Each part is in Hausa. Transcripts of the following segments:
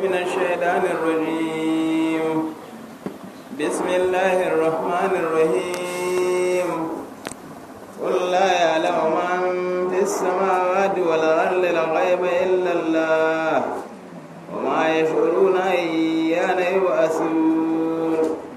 من الشيطان الرجيم بسم الله الرحمن الرحيم قل لا يعلم من في السماوات والأرض الغيب إلا الله وما يشعرون أيان يبعثون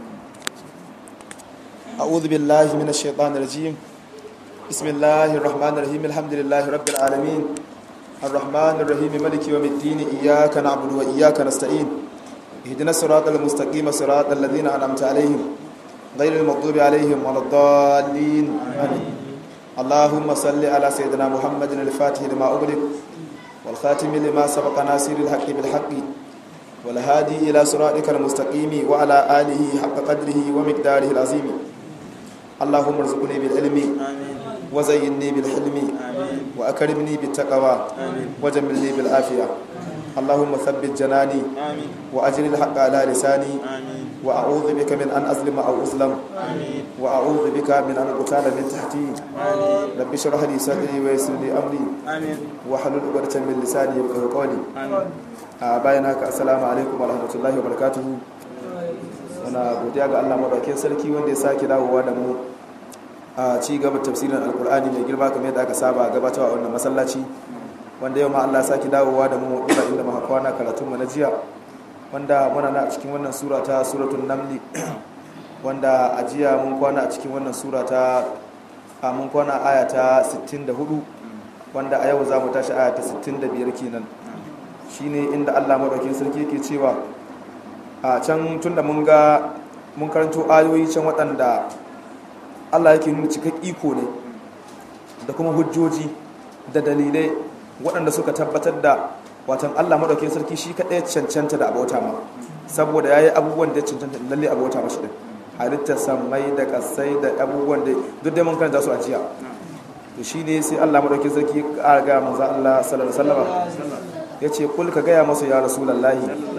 أعوذ بالله من الشيطان الرجيم بسم الله الرحمن الرحيم الحمد لله رب العالمين الرحمن الرحيم ملك يوم الدين إياك نعبد وإياك نستعين اهدنا الصراط المستقيم صراط الذين أنعمت عليهم غير المغضوب عليهم ولا الضالين آمين اللهم صل على سيدنا محمد الفاتح لما أغلق والخاتم لما سبق ناصر الحق بالحق والهادي إلى صراطك المستقيم وعلى آله حق قدره ومقداره العظيم اللهم ارزقني بالعلم وزينني بالحلم وأكرمني بالتقوى وجملني بالعافية اللهم ثبت جناني وأجل الحق على لساني وأعوذ بك من أن أظلم أو أظلم وأعوذ بك من أن أقتال من تحتي رب اشرح لي صدري ويسر لي أمري واحلل عقدة من لساني يفقهوا قولي bayan haka assalamu alaikum wa rahmatullahi wa barakatuhu wana godiya ga Allah madaukakin sarki wanda ya sake dawowa da mu a ci gaba tafsirin alkur'ani mai girma kamar yadda aka saba gabatarwa wannan masallaci wanda yau ma Allah ya sake dawowa da mu dura inda muka kwana karatun mu na jiya wanda muna na a cikin wannan sura ta suratul namli wanda a jiya mun kwana a cikin wannan sura ta a mun kwana aya ta 64 wanda a yau za mu tashi aya ta 65 kenan shine inda Allah madaukakin sarki yake cewa a can tunda mun ga mun karanto ayoyi can waɗanda Allah yake nuna cikak iko ne da kuma hujjoji da dalilai waɗanda suka tabbatar da watan Allah madaukakin sarki shi kaɗai cancanta da abota ma saboda yayi abubuwan da ya cancanta lalle abota mashi din halittar samai da kasai da abubuwan da duk dai mun karanta su a jiya to shine sai Allah madaukakin sarki ya ƙara ga manzo Allah sallallahu alaihi wasallam ya ce kul ka gaya masa ya rasulallahi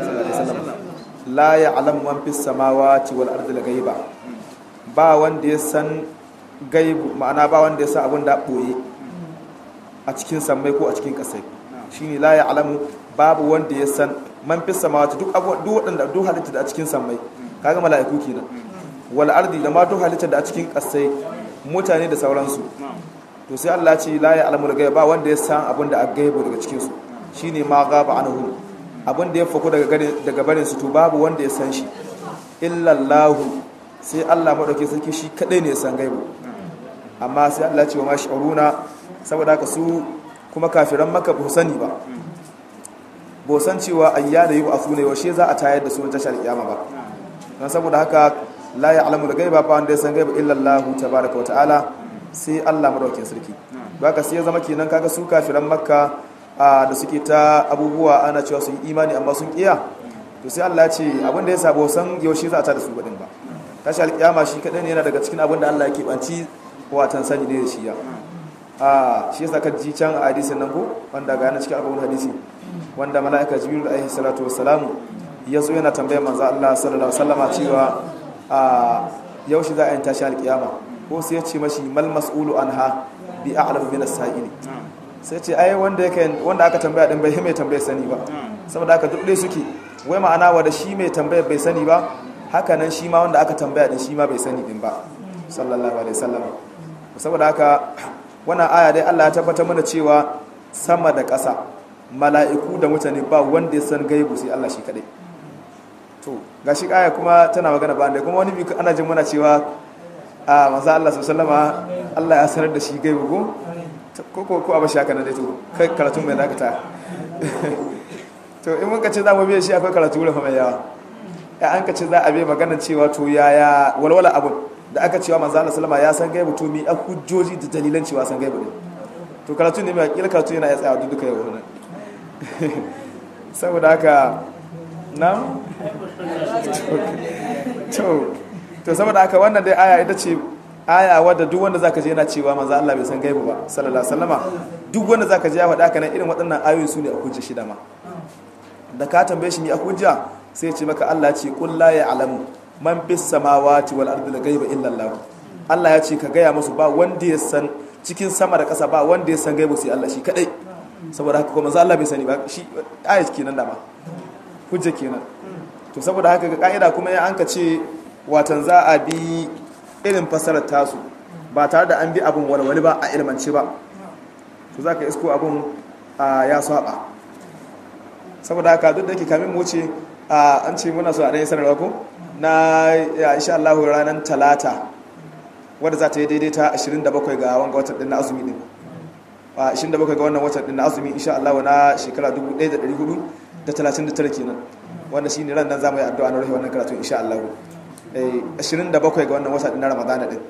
la ya alam man fi samawati wal ardi la gaiba ba wanda ya san gaibu ma'ana ba wanda ya san abin da boye a cikin sammai ko a cikin kasai shine la ya alamu babu wanda ya san man fi samawati duk abu duk wadanda duk halitta da a cikin sammai kaga mala'iku kenan wal ardi da ma duk halitta da a cikin kasai mutane da sauransu to sai Allah ya ce la ya alamu gaiba ba wanda ya san abin da a gaibu daga cikin su shine ma gaba anhum abin da ya fako daga daga barin su to babu wanda ya san shi illa Allah sai Allah madauke sarki shi kadai ne ya san gaibu amma sai Allah ya ce wa mash'uruna saboda haka su kuma kafiran maka ba sani ba ba san cewa ayyana yi a sune yaushe za a tayar da su wajen tashar kiyama ba dan saboda haka la ya'lamu al-ghaiba fa wanda ya san gaibu illa Allah tabaaraka wa ta'ala sai Allah madauke sarki baka sai ya zama kenan kaga su kafiran makka da suke ta abubuwa ana cewa sun yi imani amma sun kiya to sai Allah ya ce abinda ya sabo san yaushe za a ta da su badin ba tashi alkiyama shi kadai ne yana daga cikin abin da Allah yake banci watan sani ne da shi ya a shi yasa ka ji can a hadisin nan ko wanda ga yana cikin abun hadisi wanda mala'ika jibril alaihi salatu wassalam ya zo yana tambayar manzo Allah sallallahu alaihi wasallama cewa a yaushe za a yi tashi alkiyama ko sai ya ce mashi mal mas'ulu anha bi a'lamu min as-sa'ili sai ce ai wanda yake wanda aka tambaya din bai mai tambaya sani ba saboda haka duk dai suke wai ma'ana wa da shi mai tambaya bai sani ba haka nan shi ma wanda aka tambaya din shi ma bai sani din ba sallallahu alaihi wasallam saboda haka wannan aya dai Allah ya tabbatar mana cewa sama da ƙasa mala'iku da mutane ba wanda ya san gaibu sai Allah shi kadai to gashi aya kuma tana magana ba kuma wani bi ana jin muna cewa a manzo Allah sallallahu alaihi wasallama Allah ya sanar da shi gaibu ko ko ko abashi haka na dai to kai karatu mai dakata to in mun kace za mu biye shi akwai karatu rufa mai yawa ya an kace za a biye maganar cewa to yaya walwala abun da aka cewa manzo Allah sallama ya san gaibu to mi a hujjoji da dalilan cewa san gaibu ne to karatu ne mai kila karatu yana ya tsaya duka yau nan saboda haka na to to saboda haka wannan dai aya ita ce aya wadda duk wanda zaka je yana cewa manzo Allah bai san gaibu ba sallallahu alaihi wasallama duk wanda zaka je ya faɗa kana irin waɗannan ayoyi su ne a hujja shida ma da ka tambaye shi mi a hujja sai ce maka Allah ce qul la ya'lamu man bis samawati wal ardi ghaiba illa Allah Allah ya ce ka gaya musu ba wanda ya san cikin sama da ƙasa ba wanda ya san gaibu sai Allah shi kadai saboda haka kuma Allah bai sani ba shi ayat kenan da ba hujja kenan to saboda haka ga ka'ida kuma ya anka ce watan za a bi irin fasarar tasu ba tare da an bi abin walwali ba a ilmance ba to za ka isko abin ya saba saboda haka duk da yake kamin mu wuce an ce muna so a ɗanyi sanarwa ko na insha Allah ranar talata wadda za ta yi daidai ta 27 ga wanga watan din na azumi din 27 ga wannan watan din na azumi insha Allah na shekara 1439 kenan wanda shine ran nan zamu yi addu'a na rufe wannan karatu insha Allah eh 27 ga wannan watan din na Ramadan din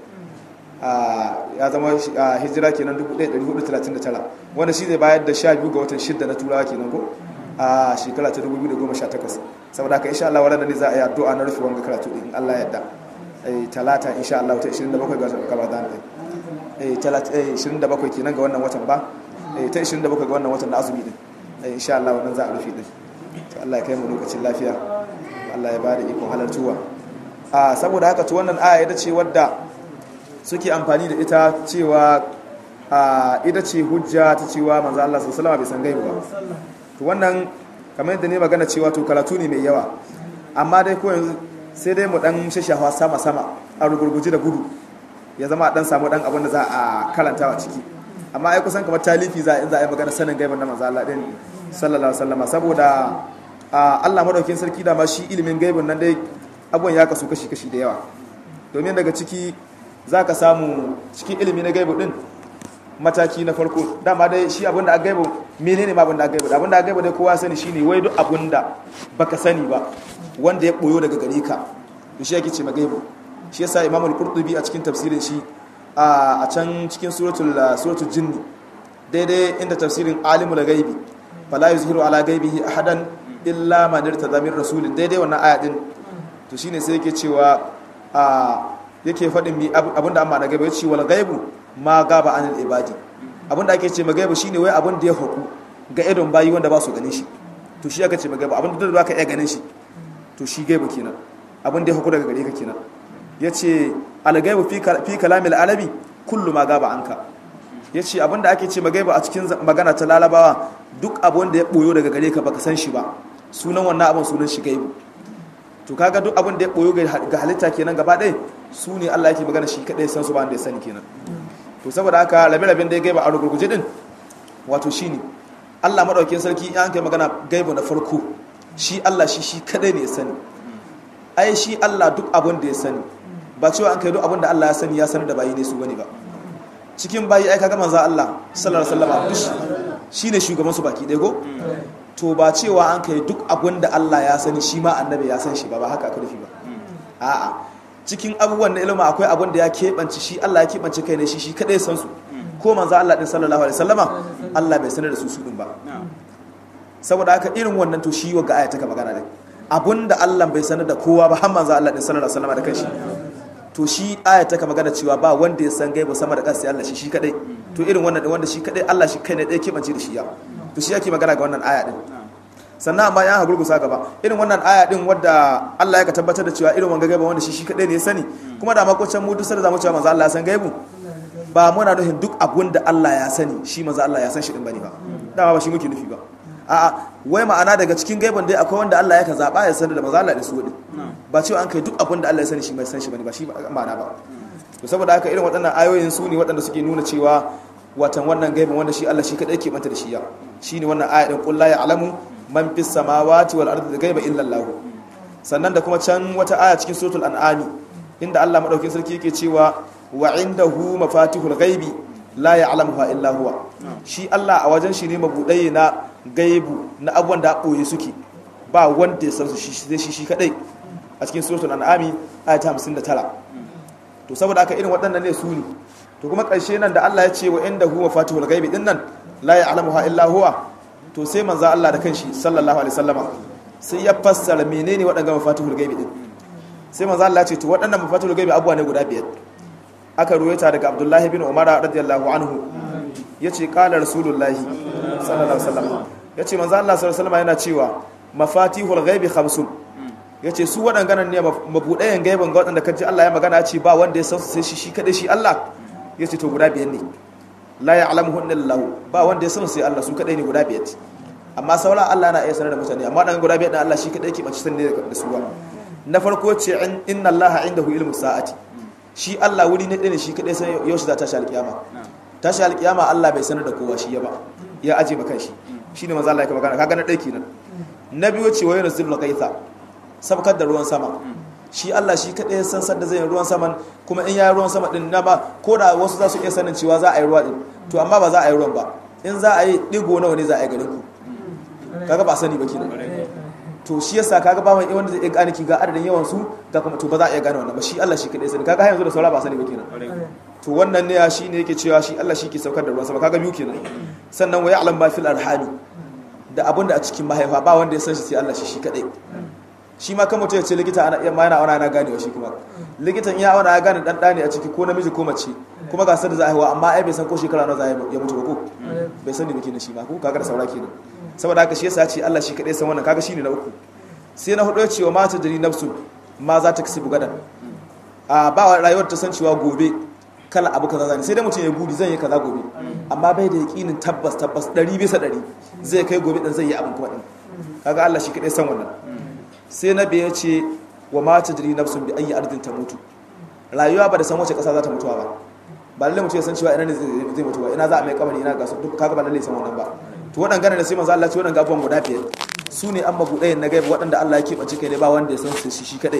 ya zama hijira kenan 1439 wanda shi zai bayar da 12 ga watan 6 na turawa kenan ko a shekara ta 2018 saboda haka insha Allah wannan ne za a yi addu'a na rufe wannan karatu din Allah ya yarda talata insha Allah ta 27 ga Ramadan din eh 27 kenan ga wannan watan ba eh ta 27 ga wannan watan na azumi din eh insha Allah wannan za a rufe din to Allah ya kai mu lokacin lafiya Allah ya bada ikon halartuwa a saboda haka to wannan aya ita ce wadda suke amfani da ita cewa a ita ce hujja ta cewa manzo Allah sallallahu alaihi wasallam bai san gaibu ba to wannan kamar yadda ne magana cewa to karatu ne mai yawa amma dai ko yanzu sai dai mu dan shashafa sama sama a rugurguji da gudu ya zama dan samu dan abin da za a karanta a ciki amma ai kusan kamar talifi za in za a yi magana sanin gaiban na manzo Allah din sallallahu alaihi wasallam saboda Allah madaukakin sarki da ma shi ilimin gaibin nan dai abun ya kasu kashi kashi da yawa domin daga ciki zaka samu cikin ilimi na gaibu din mataki na farko dama dai shi abinda a gaibu menene ma abinda a gaibu abinda a gaibu dai kowa sani shine wai duk abinda baka sani ba wanda ya boyo daga gare ka to shi yake ce ma gaibu shi yasa Imam al-Qurtubi a cikin tafsirin shi a can cikin suratul suratul jinni daidai inda tafsirin alimul ghaibi fala yuzhiru ala ghaibihi ahadan illa man irtada min rasulin daidai wannan aya din to shine sai yake cewa a yake faɗin mi abinda amma na gaibu yace wal ghaibu ma gaba anil ibadi abinda ake ce magaibu shine wai abin da ya haku ga idon bayi wanda ba su ganin shi to shi aka ce magaibu abin da ba ka iya ganin shi to shi gaibu kenan abin da ya haku daga gare ka kenan yace al gaibu fi kalamil alabi kullu ma gaba anka yace abin da ake ce magaibu a cikin magana ta lalabawa duk abin da ya boyo daga gare ka baka san shi ba sunan wannan abin sunan shi gaibu to kaga duk abin da ya boyo ga halitta kenan gaba ɗaya su ne Allah yake magana shi kadai san su ba da ya sani kenan to saboda haka rabe-raben da ya gaiba a rugurguje din wato shi ne allah maɗaukin sarki in an kai magana gaiba na farko shi allah shi shi kadai ne ya sani ai shi allah duk abin da ya sani ba cewa an kai duk abin da allah ya sani ya sanar da bayi ne su bane ba cikin bayi ai kaga manzo allah sallallahu alaihi wasallam duk shi ne shugaban su baki ɗaya go to ba cewa an kai duk abin da allah ya sani shi ma annabi ya san shi ba ba haka aka nufi ba a'a cikin abubuwan na ilima akwai abin da ya keɓance shi Allah ya keɓance kai ne shi shi kaɗai san su ko manzo Allah din sallallahu alaihi wasallama Allah bai sanar da su su din ba saboda haka irin wannan to shi wagga aya taka magana da abinda Allah bai sanar da kowa ba har manzo Allah din sallallahu alaihi wasallama da kanshi to shi aya taka magana cewa ba wanda ya san gaiba sama da kansa sai Allah shi shi kadai to irin wannan din wanda shi kadai Allah shi kai ne dai keɓance da shi ya to shi yake magana ga wannan aya din sannan amma ya hagurgusa gaba irin wannan aya din wadda Allah ya ka tabbatar da cewa irin wanga gaiba wanda shi shi kadai ne ya sani kuma da makocin mu duk sai zamu cewa manzo Allah ya san gaibu ba muna nufin duk abun da Allah ya sani shi manzo Allah ya san shi din bane ba dama ba shi muke nufi ba a'a wai ma'ana daga cikin gaibin dai akwai wanda Allah ya ka zaba ya sanar da manzo Allah da su din ba cewa an kai duk abun da Allah ya sani shi mai san shi bane ba shi ma'ana ba to saboda haka irin waɗannan ayoyin su ne waɗanda suke nuna cewa watan wannan gaibin wanda shi Allah shi kadai ke banta da shi ya shine wannan aya din qul la ya'lamu man fis samawati wal ardi ghaiba illa Allah sannan da kuma can wata aya cikin suratul an'ami inda Allah madaukakin sarki yake cewa wa indahu mafatihul ghaibi la ya'lamuha illa huwa shi Allah a wajen shi ne mabudai na gaibu na abubuwan da boye suke ba wanda ya san su shi shi shi kadai a cikin suratul an'ami aya ta 59 to saboda haka irin waɗannan ne su ne to kuma ƙarshe nan da Allah ya ce wa indahu mafatihul ghaibi din nan la ya'lamuha illa huwa to sai manzo Allah da kanshi sallallahu alaihi wasallama sai ya fassara menene waɗannan mafatihul ghaibi din sai manzo Allah ya ce to waɗannan mafatihul ghaibi abuwa ne guda biyar aka ruwaita daga Abdullahi bin Umar radiyallahu anhu yace qala rasulullahi sallallahu alaihi wasallam yace manzo Allah sallallahu alaihi wasallama yana cewa mafatihul ghaibi khamsun yace su waɗannan ne mabudayen gaibin ga waɗanda kaji Allah ya magana ya ce ba wanda ya san su sai shi shi kadai shi Allah yace to guda biyar ne la ya'lamuhunna illallah ba wanda ya san sai Allah su kadai ne guda biyar amma saura Allah na iya sanar da mutane amma dan guda biyar da Allah shi kadai ke bace sanin da su ba na farko ce inna Allah indahu ilmu sa'ati shi Allah wuri ne ne shi kadai sai yaushe za ta tashi alkiyama tashi alkiyama Allah bai sanar da kowa shi ya ba ya aje maka shi shine manzo Allah ya magana kaga na dai kenan na biyu ce wayar zilul qaitha sabkar da ruwan sama shi Allah shi kadai san sadda zai yi ruwan saman kuma in ya ruwan sama din na ba ko da wasu za su iya sanin cewa za a yi ruwa din to amma ba za a yi ruwan ba in za a yi digo nawa ne za a yi garin ku kaga ba sani ba kenan to shi yasa kaga ba mai wanda zai iya gane ki ga adadin yawan su ga kuma to ba za a iya gane wannan ba shi Allah shi kadai sani kaga har yanzu da saura ba sani ba kenan to wannan ne shi ne yake cewa shi Allah shi ke saukar da ruwan sama kaga biyu kenan sannan wa ya'lam ba fil arhami da abinda a cikin mahaifa ba wanda ya san shi sai Allah shi shi kadai shi ma kan mutum ya ce likita ana iya ma yana auna na ganewa shi kuma likitan ya auna ya gane dan dani a ciki ko namiji ko mace kuma ga da za a haihuwa amma ai bai san ko shekara nawa za ya mutu ba ko bai sani ba kenan shi ma ko kaga da saura kenan saboda haka shi yasa ya ce Allah shi kadai san wannan kaga shine na uku sai na hudu ya ce wa mata jari nafsu ma za ta kasibu gadan a ba rayuwar ta san cewa gobe kala abu kaza zani sai dai mutum ya gudi zan yi kaza gobe amma bai da yakinin tabbas tabbas 100 bisa 100 zai kai gobe dan zai yi abin kuma din kaga Allah shi kadai san wannan sai na biya ce wa mata jiri nafsun bi ayi ardin ta mutu rayuwa ba da san wace kasa za ta mutuwa ba ba lalle mutum ya san cewa ina ne zai mutu ba ina za a mai kamari ina ga su duk kaga ba lalle san wannan ba to waɗanda da sai manzo Allah ce waɗanda abubuwan guda biyar su ne an mabuɗayen na gaiba waɗanda Allah ya keɓance kai ne ba wanda ya san su shi kadai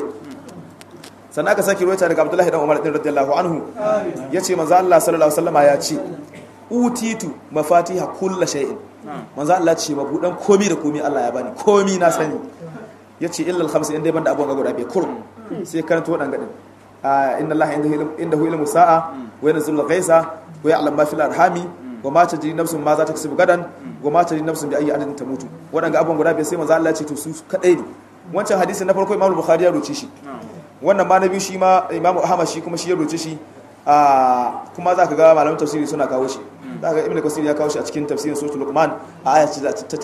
sannan aka sake ruwaita daga Abdullahi dan Umar din radiyallahu anhu yace manzo Allah sallallahu alaihi wasallama ya ce utitu mafatiha kulli shay'in manzo Allah ce mabudan komi da komi Allah ya bani komi na sani ya ce illal khamsa inda ban da abubuwan guda biyar kurum sai karanta waɗanda gadin inna Allah inda hu ilmu sa'a wa yanzul ghaisa wa ya'lam ma fil arhami wa ma tajri nafsun ma za ta kasu gadan wa ma tajri nafsun bi ayi adadin tamutu waɗanda abubuwan guda biyar sai manzo Allah ya ce to su kadai ne wancan hadisi na farko Imam Bukhari ya roce shi wannan ma na biyu shi ma Imam Ahmad shi kuma shi ya roce shi kuma za ka ga malamin tafsiri suna kawo shi za ka ga Ibn Kasir ya kawo shi a cikin tafsirin Suratul Luqman a aya ta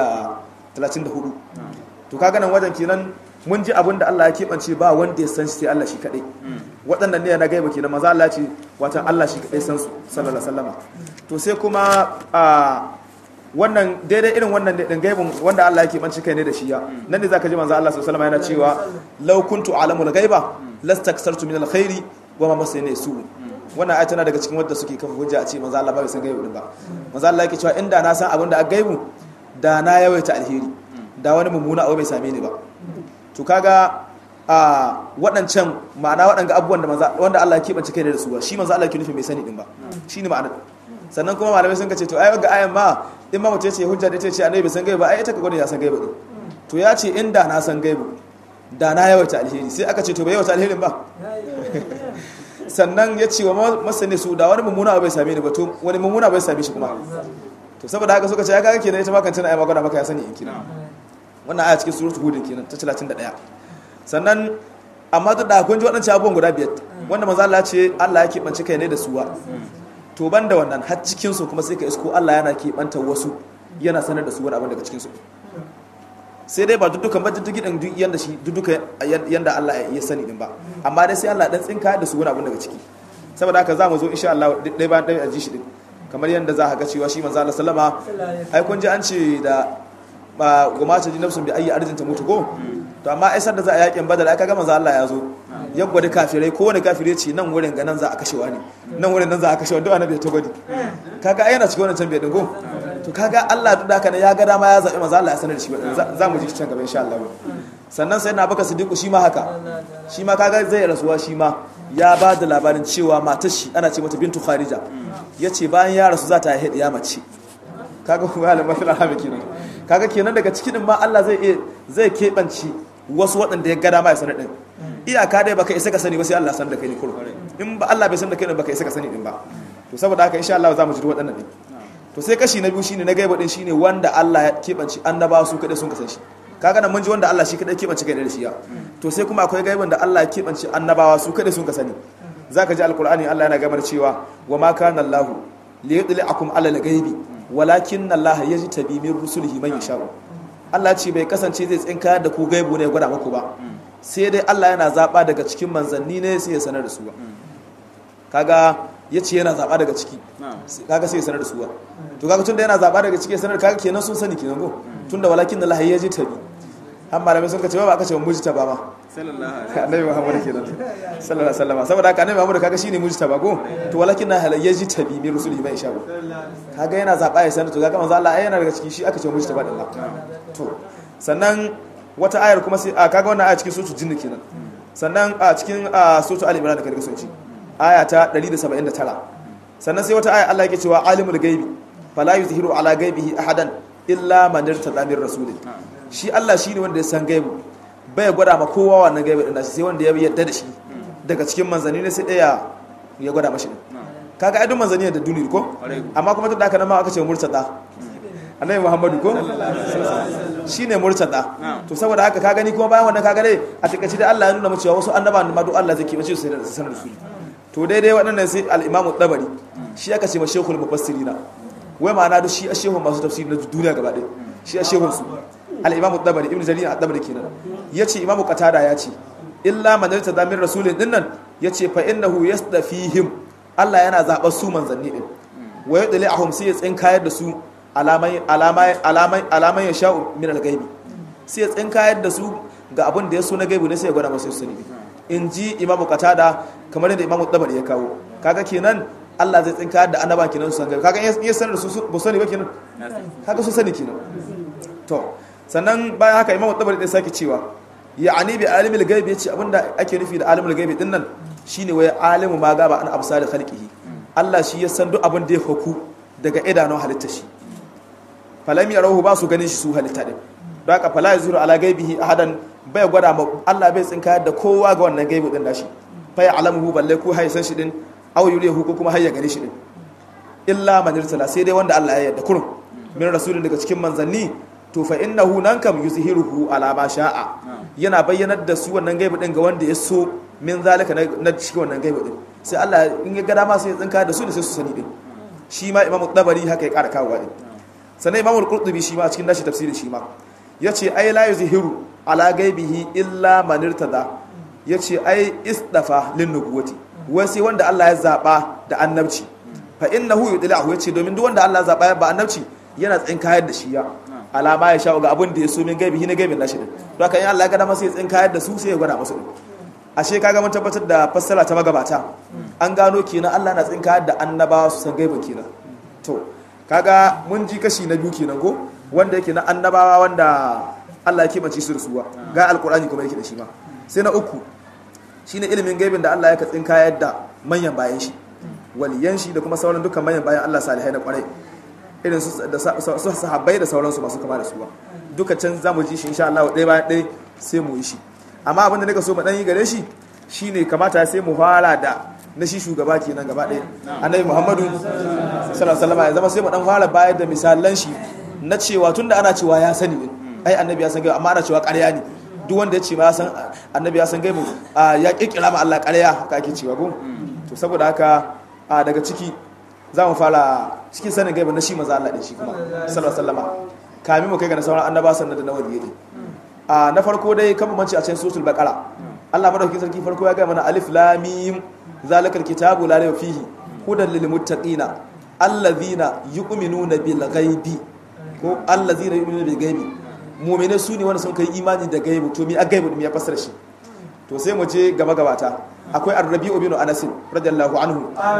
34 to kaga nan wajen kenan mun ji abin da Allah ya keɓance ba wanda ya san shi sai Allah shi kaɗai waɗannan ne na gaiba kenan maza Allah ce watan Allah shi kaɗai san su sallallahu alaihi wasallama to sai kuma a wannan daidai irin wannan din gaibin wanda Allah ya keɓance kai ne da shi ya nan ne zaka ji manzo Allah sallallahu alaihi wasallama yana cewa law kuntu alamul ghaiba lastaksartu min alkhairi wa ma masani su wannan ayat tana daga cikin wanda suke kafa hujja a ce manzo Allah ba bai san gaibu din ba manzo Allah yake cewa inda na san abin da a gaibu da na yawaita alheri da wani mummuna abu bai same ni ba to kaga a waɗancan ma'ana waɗanga abubuwan da manzo wanda Allah ya kebance kai da su ba shi manzo Allah ke nufi bai sani din ba shine ma'ana sannan kuma malamai sun kace to ai ga ayan ma in ma mutum ya ce hujja da ta ce annabi bai san gaiba ai ita ka gwada ya san gaiba din to ya ce inda na san gaibu da na yawaita alheri sai aka ce to bai yawaita alherin ba sannan ya ce wa masani su da wani mummuna abu bai same ni ba to wani mummuna bai same shi kuma to saboda haka suka ce ya kaga kenan ita ma kan tana ai magana maka ya sani in kina wannan aya cikin suratul hud kenan ta 31 sannan amma duk da kun ji waɗancan abubuwan guda biyar wanda manzo Allah ce Allah ya keɓance kai ne da suwa to banda wannan har cikin su kuma sai ka isko Allah yana keɓanta wasu yana sanar da su wani abin daga cikin su sai dai ba duddukan ba dudduki din duk yanda shi dudduka yanda Allah ya sani din ba amma dai sai Allah dan tsinka da su wani abin daga ciki saboda haka za mu zo insha Allah dai ba dai a ji shi din kamar yanda za ka ga cewa shi manzo Allah sallama ai kun ji an ce da ba goma ta ji nafsun bi ayi arjin ta mutu ko to amma ai da za a yakin badal ai kaga manzo Allah ya zo ya gwada kafirai ko wani kafire ce nan wurin ga nan za a kashewa ne nan wurin nan za a kashewa duk annabi ta gwadi kaga ai yana cikin wannan tambaye din ko to kaga Allah duk da kana ya ga dama ya zabi manzo Allah ya sanar da shi za mu ji can gaba insha Allah sannan sai na baka siddiqu shi ma haka shi ma kaga zai rasuwa shi ma ya ba da labarin cewa matar shi ana ce mata bintu kharija yace bayan ya rasu za ta haihu ya mace kaga kuma halin mafi alhamdu kenan kaga kenan daga cikin ma Allah zai iya zai kebanci wasu waɗanda ya gada ma ya sanar din iyaka dai baka isa ka sani ba sai Allah san da kai ne kullum in ba Allah bai san da kai ne baka isa ka sani din ba to saboda haka insha Allah za mu ji waɗannan din to sai kashi na biyu shine na gaiba din shine wanda Allah ya kebanci annabawa su kadai sun kasan shi kaga nan mun ji wanda Allah shi kadai kebanci kai da shi ya to sai kuma akwai gaiban da Allah ya kebanci annabawa su kadai sun kasani zaka ji alqur'ani Allah yana gamar cewa wa ma kana Allah li yudli'akum ala al-ghaibi walakin Allah yajtabi min rusulihi man yasha Allah ce bai kasance zai tsinka da ku gaibu ne gwada muku ba sai dai Allah yana zaba daga cikin manzanni ne sai ya sanar da su ba kaga ya ce yana zaɓa daga ciki kaga sai ya sanar da suwa to kaga tunda yana zaɓa daga ciki ya sanar kaga kenan sun sani kenan ko tunda walakin da lahayi ya ji tabi har malamai sun kace ba aka ce muji taba ba annabi muhammad kenan sallallahu alaihi wasallam saboda haka annabi muhammad kaga shine muji taba ko to walakin na halayya ji tabi min rusuli mai isha kaga yana zaɓa ya sanar to kaga manzo Allah ai yana daga ciki shi aka ce muji taba din to sannan wata ayar kuma sai kaga wannan aya cikin suratul jinn kenan sannan a cikin suratul al-imran da kaga sun ci aya ta 179 sannan sai wata aya Allah yake cewa alimul gaibi fala yuzhiru ala gaibihi ahadan illa man irtada min rasulin shi Allah shine wanda ya san gaibu bai gwada ma kowa wannan gaibi din sai wanda ya yarda da shi daga cikin manzanni ne sai daya ya gwada mashi din kaga ai duk manzanni da duniya ko amma kuma tun da haka nan ma aka ce murtada annabi muhammadu ko shine murtada to saboda haka ka gani kuma bayan wannan ka gane a takaice da Allah ya nuna mu cewa wasu annabawan ma duk Allah zai kibace su sai da sanar da su to daidai waɗannan sai al'imamu ɗabari shi aka ce ma shekul mufassirina wai ma'ana duk shi a shehun masu tafsiri na duniya gaba ɗaya shi a shehun su al'imamu ɗabari ibn jarir a ɗabari kenan ya ce imamu qatada ya ce illa man yarta da min rasulin dinnan ya ce fa innahu yasdafihim Allah yana zaɓar su manzanni din wa yudli ahum sai ya tsinkayar da su alamai alamai alamai alamai ya sha'u min al-gaibi sai ya tsinkayar da su ga abin da ya so na gaibu ne sai ya gwada masu su sani in ji imamu katada kamar yadda imamu dabar ya kawo kaga kenan Allah zai tsinka da annaba kenan su san gaibu kaga iya sanar da su ba sani ba kenan kaga su sani kenan to sannan bayan haka imamu dabar ya sake cewa ya ani bi alimul gaibi yace abinda ake nufi da alimul gaibi din nan shine wai alimu ma gaba an absar khalqihi Allah shi ya san duk abin da ya faku daga idanun halitta shi falam yarahu ba su ganin shi su halitta din don haka fala yazuru ala gaibihi ahadan bai gwada ma Allah bai tsinka da kowa ga wannan gaibu din nashi fa ya alamuhu balle ko hay san shi din aw yurihu ko kuma hayya gare shi din illa man irsala sai dai wanda Allah ya yarda kurum min rasulin daga cikin manzanni to fa innahu nan kam yuzhiruhu ala ma sha'a yana bayyanar da su wannan gaibu din ga wanda ya so min zalika na cikin wannan gaibu din sai Allah in ya ga dama sai ya tsinka da su da sai su sani din shi ma imamu tabari haka ya kara kawo din sannan imamu al-qurtubi shi ma cikin nashi tafsiri shi ma yace ai la yuzhiru ala gaibihi illa man irtada yace ai isdafa lin nubuwati wai sai wanda Allah ya zaba da annabci fa innahu yudlahu yace domin duk wanda Allah ya zaba ya ba annabci yana tsinkayar da shi ya alama ya sha'u ga abin da ya so min gaibihi na gaibin nashi din don haka in Allah ya ga dama sai ya tsinkayar da su sai ya gwada musu ashe kaga mun tabbatar da fassara ta magabata an gano kenan Allah na tsinkayar da annabawa su san gaibin kenan to kaga mun ji kashi na biyu kenan ko wanda yake na annabawa wanda Allah ya keɓance su da suwa ga alkur'ani kuma yake da shi ma sai na uku shine ilimin gaibin da Allah ya katsin kayar da manyan bayan shi waliyan shi da kuma sauran dukkan manyan bayan Allah salihai na kwarai irin su da su sahabbai da sauransu masu kama da suwa duka can zamu ji shi insha Allah ɗaya bayan ɗaya sai mu yi shi amma abin da nika so mu dan yi gare shi shine kamata sai mu fara da na shi shugaba kenan gaba ɗaya annabi Muhammadu sallallahu alaihi wasallam ya zama sai mu dan fara bayar da misalan shi na cewa tunda ana cewa ya sani ne ai annabi ya san gaibu amma ana cewa ƙarya ne duk wanda ya ce ma ya san annabi ya san gaibu ya kirkira ma Allah ƙarya haka ake cewa ko to saboda haka daga ciki za mu fara cikin sanin gaibu na shi maza Allah din shi kuma sallallahu alaihi wasallama kamin mu kai ga sauran annaba sannan da na waliyyi din a na farko dai kan mamanci a cikin suratul baqara Allah madaukakin sarki farko ya ga mana alif lam mim zalikal kitabu la rayba fihi hudan lil muttaqina allazina yu'minuna bil ghaibi ko allazina yu'minuna bil ghaibi mu'mine su ne wanda sun kai imani da gaibu to mi a gaibu mi ya fassara shi to sai mu je gaba gabata akwai ar-rabi'u bin anas radiyallahu anhu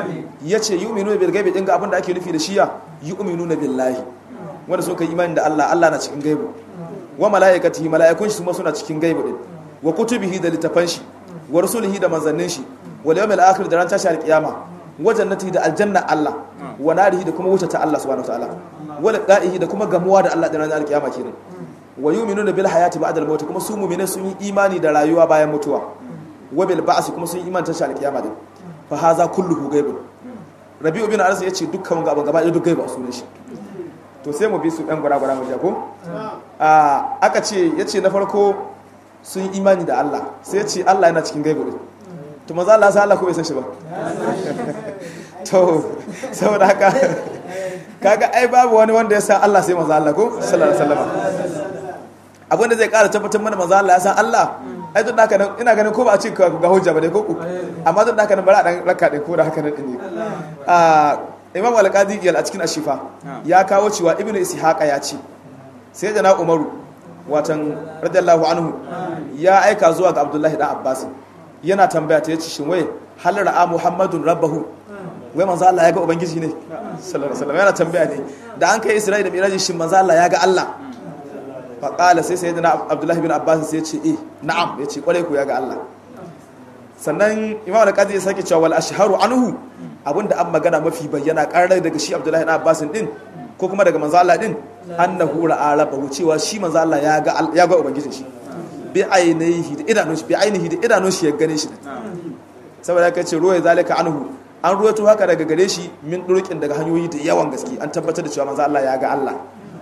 yace yu'minuna bil ghaibi dinga abinda ake nufi da shiya yu'minuna billahi wanda sun kai imani da Allah Allah na cikin gaibu wa malaikatihi malaikun shi kuma suna cikin gaibu din wa kutubihi da littafan shi wa rusulihi da manzannin shi wal yawmil akhir da ran tashi al-qiyama wa jannatihi da aljanna Allah wa narihi da kuma wuta ta Allah subhanahu wataala wa liqa'ihi da kuma gamuwa da Allah da ran al-qiyama kenan wa yu'minuna bil hayati ba'da al-maut kuma su mu'mine sun yi imani da rayuwa bayan mutuwa wa bil ba'si kuma sun yi imani tashi al-qiyama din fa hadha kulluhu ghaibun rabi'u bin anas yace dukkan gaba gaba da duk gaiba sunan shi to sai mu bi su ɗan gwara-gwara mu ko aka ce ya ce na farko sun yi imani da Allah sai ya ce Allah yana cikin gaibu ɗin to maza Allah sai Allah ko bai san shi ba to saboda haka kaga ai babu wani wanda ya san Allah sai maza Allah ko sallallahu alaihi wasallam abin da zai ƙara tabbatar mana maza Allah ya san Allah ai duk da haka nan ina ganin ko ba a ce ga hujja ba dai ko ku amma duk da haka nan bari a dan raka dai ko da haka nan din ne a imam al-qadi a cikin ashifa ya kawo cewa ibnu ishaqa ya ce sai da na umaru watan radiyallahu anhu ya aika zuwa ga abdullahi dan abbas yana tambaya ta yace shin wai hal ra'a muhammadun rabbahu wai manzo Allah ya ga ubangiji ne sallallahu alaihi wasallam yana tambaya ne da an kai isra'ila miraji shin manzo Allah ya ga Allah fa qala sai sayyidina abdullahi bin abbas sai ya ce eh na'am ya ce kware ku ya ga Allah sannan imam al-qadi ya sake cewa wal ashharu anhu abinda an magana mafi bayyana karar daga shi abdullahi bin abbas din ko kuma daga manzo Allah din annahu ra'a rabbahu cewa shi manzo Allah ya ga ya ga ubangijin shi bi ainihi da idanun shi bi ainihi da idanun shi ya gane shi saboda ka ce ruwaya zalika anhu an ruwato haka daga gare shi min durkin daga hanyoyi da yawan gaske an tabbatar da cewa manzo Allah ya ga Allah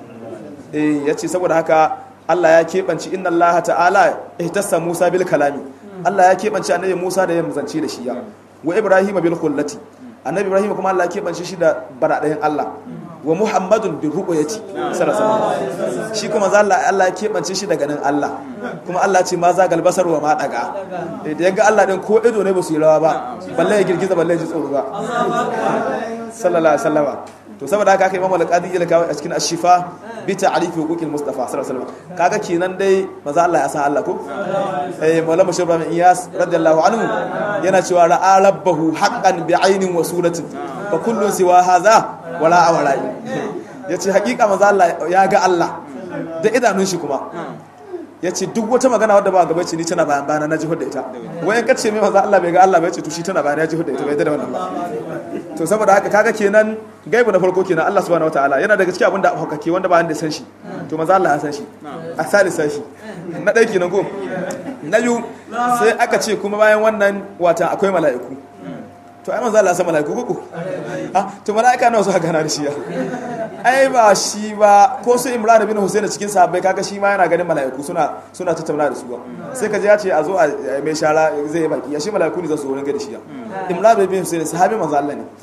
eh yace saboda haka Allah ya kebanci inna Allah ta'ala ihtassa Musa bil kalami Allah ya kebanci annabi Musa da ya muzance da shi ya wa Ibrahim bil khullati annabi Ibrahim kuma Allah ya kebanci shi da baradayin Allah wa muhammadun bin ru'yati sallallahu alaihi shi kuma za Allah Allah ya kebance shi daga nan Allah kuma Allah ce ma za galbasar wa ma daga da yanga Allah din ko ido ne ba su yi rawa ba balle ya girgiza balle ya ji tsoro ba sallallahu alaihi wasallam to saboda haka kai Imam al-Qadi ya kawo a cikin ashifa bi ta'rif huquqil Mustafa sallallahu alaihi wasallam kaga kenan dai maza Allah ya san Allah ko eh Maulana Bashir Ibrahim Iyas radiyallahu anhu yana cewa ra'a rabbahu haqqan bi ainin wa suratin fa kullun siwa hadha wala awara ya ce hakika maza Allah ya ga Allah da idanun shi kuma ya ce duk wata magana wadda ba gaba ce ni tana bayan bayana na jihar da ita wayan kace mai maza Allah bai ga Allah bai ce to shi tana bayan ya jihar da ita bai da wannan ba to saboda haka kaga kenan gaibu na farko kenan Allah subhanahu wataala yana daga cikin abin da hukake wanda ba da san shi to maza Allah ya san shi a salisa shi na ɗaya kenan ko na biyu sai aka ce kuma bayan wannan wata akwai mala'iku to ai manzo Allah san malaiku kuku ah to malaika nawa suka gana da shi ya ai ba shi ba ko su Imran bin Husayn cikin sahabbai kaga shi ma yana ganin malaiku suna suna tattauna da su ba sai kaje ya ce a zo a mai shara zai baki ya shi malaiku ne za su wurin ga da shi ya Imran bin Husayn sahabi manzo Allah ne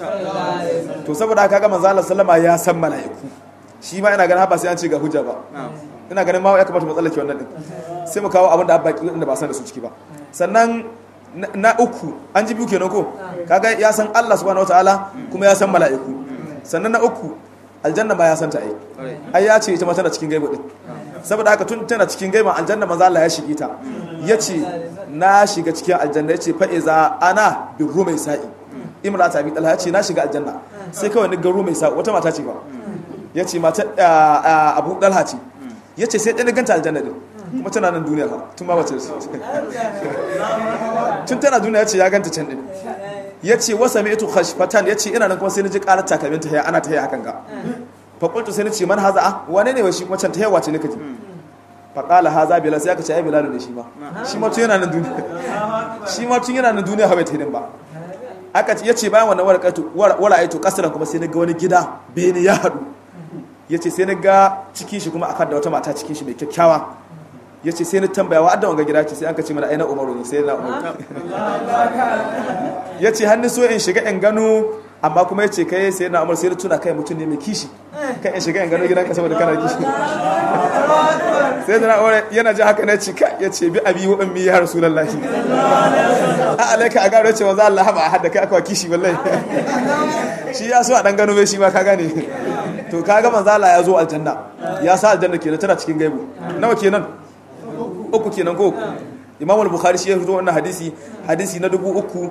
to saboda kaga manzo Allah sallama ya san malaiku shi ma ina ganin ba sai an ce ga hujja ba ina ganin ma ya kamata mu tsallake wannan din sai mu kawo abin da abbaki da ba san da su ciki ba sannan na uku an ji biyu kenan ko kaga ya san Allah subhanahu wataala kuma ya san mala'iku sannan na uku aljanna ba ya san ta ai ai ya ce ita ma tana cikin gaibu din saboda haka tun tana cikin gaibu aljanna manzo Allah ya shige ta yace na shiga cikin aljanna yace fa iza ana bi rumai sa'i imrata abi talha yace na shiga aljanna sai kawai ni ga rumai sa'i wata mata ce ba yace mata abu dalha ce yace sai ɗan ganta aljanna din kuma tana nan duniya tun ba wace tun tana duniya ce ya ganta can din ya ce wasa mai ito khashfatan ya ce ina nan kuma sai na ji ƙarar takalmin ta ana ta yi hakan ga faƙultu sai na ce man haza a wane ne wa shi kuma can ta yawa ce ne kaji faƙala haza bilal sai aka ce ai bilal ne shi ma shi ma tun yana nan duniya shi ma tun yana nan duniya haɓe ta ba aka ce ya ce bayan wannan wara aito kasaran kuma sai na ga wani gida bene ya haɗu ya ce sai na ga cikin shi kuma akan da wata mata cikin shi mai kyakkyawa ya ce sai na tambaya wa adda wanga gida ce sai an ka ce mana aina umaru ne sai na umaru ya ce hannu so in shiga in gano amma kuma ya ce kai sai na umaru sai na tuna kai mutum ne mai kishi kan in shiga in gano gidan ka saboda kana kishi sai na umaru yana ji haka na ce ka ya ce bi abi wa ummi ya rasulullahi a alaika a gano ya ce wa za Allah haba a hadda kai aka kishi wallahi shi ya so a dan gano mai shi ma ka gane to kaga manzo Allah ya zo aljanna ya sa aljanna kenan tana cikin gaibu nawa kenan uku kenan ko Imam al-Bukhari shi ya fito wannan hadisi hadisi na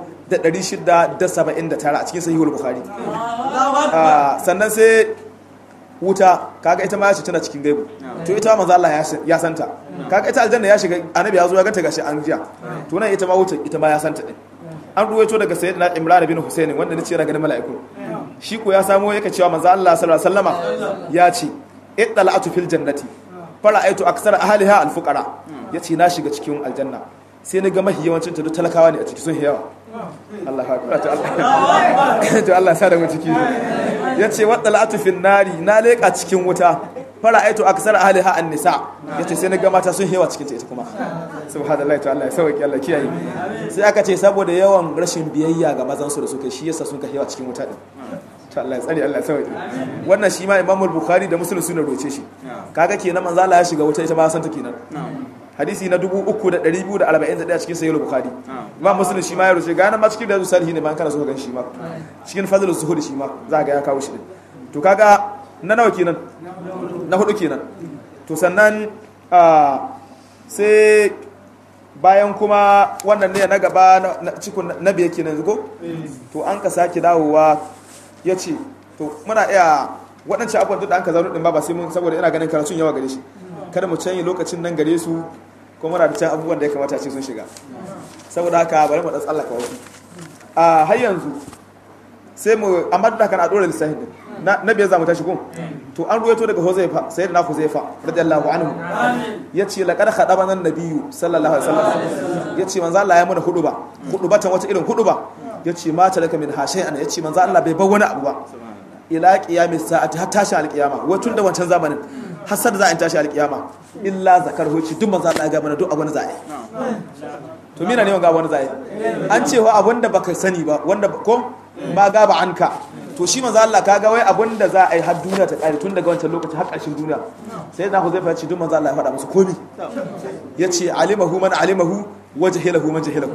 3679 a cikin Sahih al-Bukhari sannan sai wuta kaga ita ma ya ce tana cikin gaibu to ita manzo Allah ya santa kaga ita aljanna ya shiga annabi ya zo ya ganta gashi an jiya to nan ita ma wuta ita ma ya santa din an ruwaito daga sayyidina Imran bin Husayn wanda nace yana ganin mala'iku shi ko ya samo yake cewa manzo Allah sallallahu alaihi wasallama ya ce iddala'atu fil jannati fara'aitu aksar ahliha alfuqara yace na shiga cikin aljanna sai na ga mahi yawancin ta duk talakawa ne a ciki sun yawa Allah akbar to Allah to Allah sa da mu ciki yace waddala'atu fil nari na leka cikin wuta fara'aitu aksar ahliha an-nisa yace sai na ga mata sun yawa cikin ta ita kuma subhanallahi to Allah ya sauke Allah kiyaye sai aka ce saboda yawan rashin biyayya ga mazan su da suka shi yasa sun ka yawa cikin wuta din to Allah ya tsare Allah ya sauke wannan shi ma Imam Bukhari da Muslim suna roce shi kaga kenan manzo Allah ya shiga wuta ita ba san ta kenan hadisi na 3241 cikin sahih bukhari imam muslim shi ma ya rubuce ga nan ma cikin da salihi ne ma kana so ka gan shi ma cikin fadlus zuhud shi ma za ga ya kawo shi to kaga na nawa kenan na hudu kenan to sannan sai bayan kuma wannan ne na gaba na cikin na biye kenan ko to an ka sake dawowa ya ce to muna iya waɗancan abubuwan duk da an ka zaune ɗin ba ba sai mun saboda ina ganin karatun yawa gare shi kada mu canyi lokacin nan gare su kuma muna da can abubuwan da ya kamata ce sun shiga saboda haka bari mu da tsallaka wasu a har yanzu sai mu amma da kan a dora lissafin din na biyar zamu tashi kun to an ruwaito daga Huzaifa sayyidina Huzaifa radiyallahu anhu yace laqad khadabana an-nabiyyu sallallahu alaihi wasallam yace manzo Allah ya mana huduba hudubatan wata irin huduba yace mata laka min hashayan yace manzo Allah bai bar wani abu ba ila qiyamis sa'ati har tashi alqiyama tun da wancan zamanin hasar da za a tashi alqiyama illa zakar hoci duk manzo Allah ya ga mana duk abun za a yi to mina ne wanga wani za a yi an cewa abun da baka sani ba wanda ko ma gaba anka to shi manzo Allah kaga wai abun da za a yi har duniya ta kare tun daga wancan lokaci har ƙarshen duniya sai da Huzaifa ya ce duk manzo Allah ya faɗa musu komi yace alimahu man alimahu wa jahilahu man jahilahu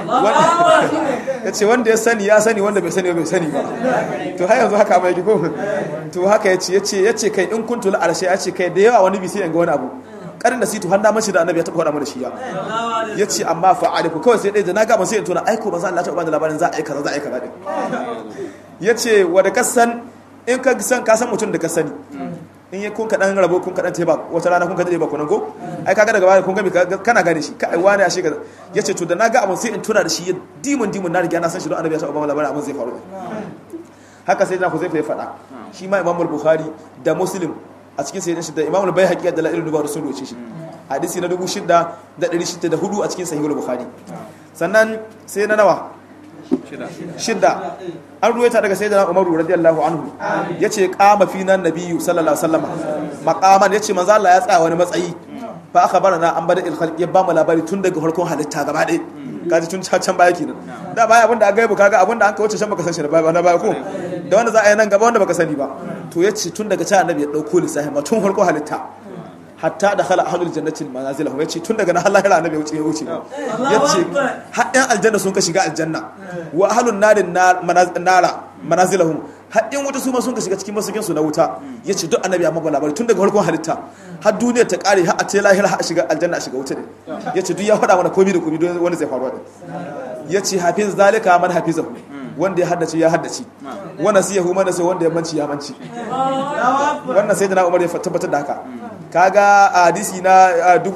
yace wanda ya sani ya sani wanda bai sani bai sani ba to har yanzu haka mai ko to haka yace yace yace kai in kuntu la arshe yace kai da yawa wani bi sai ga wani abu karin da situ har na mace da annabi ya taba faɗa mana shi ya yace amma fa aliku kawai sai dai da na ga ban sai in tona aiko ba za Allah ta ba da labarin za a yi kaza za a yi kaza din yace wanda ka san in ka san ka san mutum da ka sani in yi kun kaɗan rabo kun kaɗan teba wata rana kun ka daɗe ba kunan ko ai kaga daga baya kun gami kana gane shi kai wani a shekara ya ce to da na ga abin sai in tuna da shi ya dimun dimun na riga na san shi don annabi ya taɓa ba labarin abin zai faru haka sai na ku zai faɗa shi ma imamul bukhari da muslim a cikin sayyidin shi da imamul bai haƙiƙa da la'ilun dubaru sun roce shi hadisi na dubu shida da ɗari shida da hudu a cikin sahihul bukhari sannan sai na nawa shidda an ruwaita daga sayyidina umaru radiyallahu anhu yace qama fina nabiyyu sallallahu alaihi wasallam maqaman yace manzo Allah ya tsaya wani matsayi fa akhbarana an bada ilkhalq ya ba mu labari tun daga farkon halitta gaba ɗaya kaji tun can baya kenan da baya abinda an gaibu kaga abinda an ka wuce shan baka san shi da baya na baya ko da wanda za a yi nan gaba wanda baka sani ba to yace tun daga can annabi ya dauko lissafi ma tun farkon halitta hatta da khala ahlul jannati manazilahum yace tun daga nan har lahira annabi wuce ya wuce yace har ɗan aljanna sun ka shiga aljanna wa ahlun narin nara manazilahum har ɗan wuta su ma sun ka shiga cikin masukin su na wuta yace duk annabi ya mabba labari tun daga farkon halitta har duniya ta kare har a ce lahira har a shiga aljanna a shiga wuta ne yace duk ya faɗa mana komai da komai don wanda zai faruwa din yace hafiz zalika man hafizahu wanda ya haddace ya haddace wannan sai ya hu mana sai wanda ya manci ya manci wannan sai da na umar ya tabbatar da haka kaga a hadisi na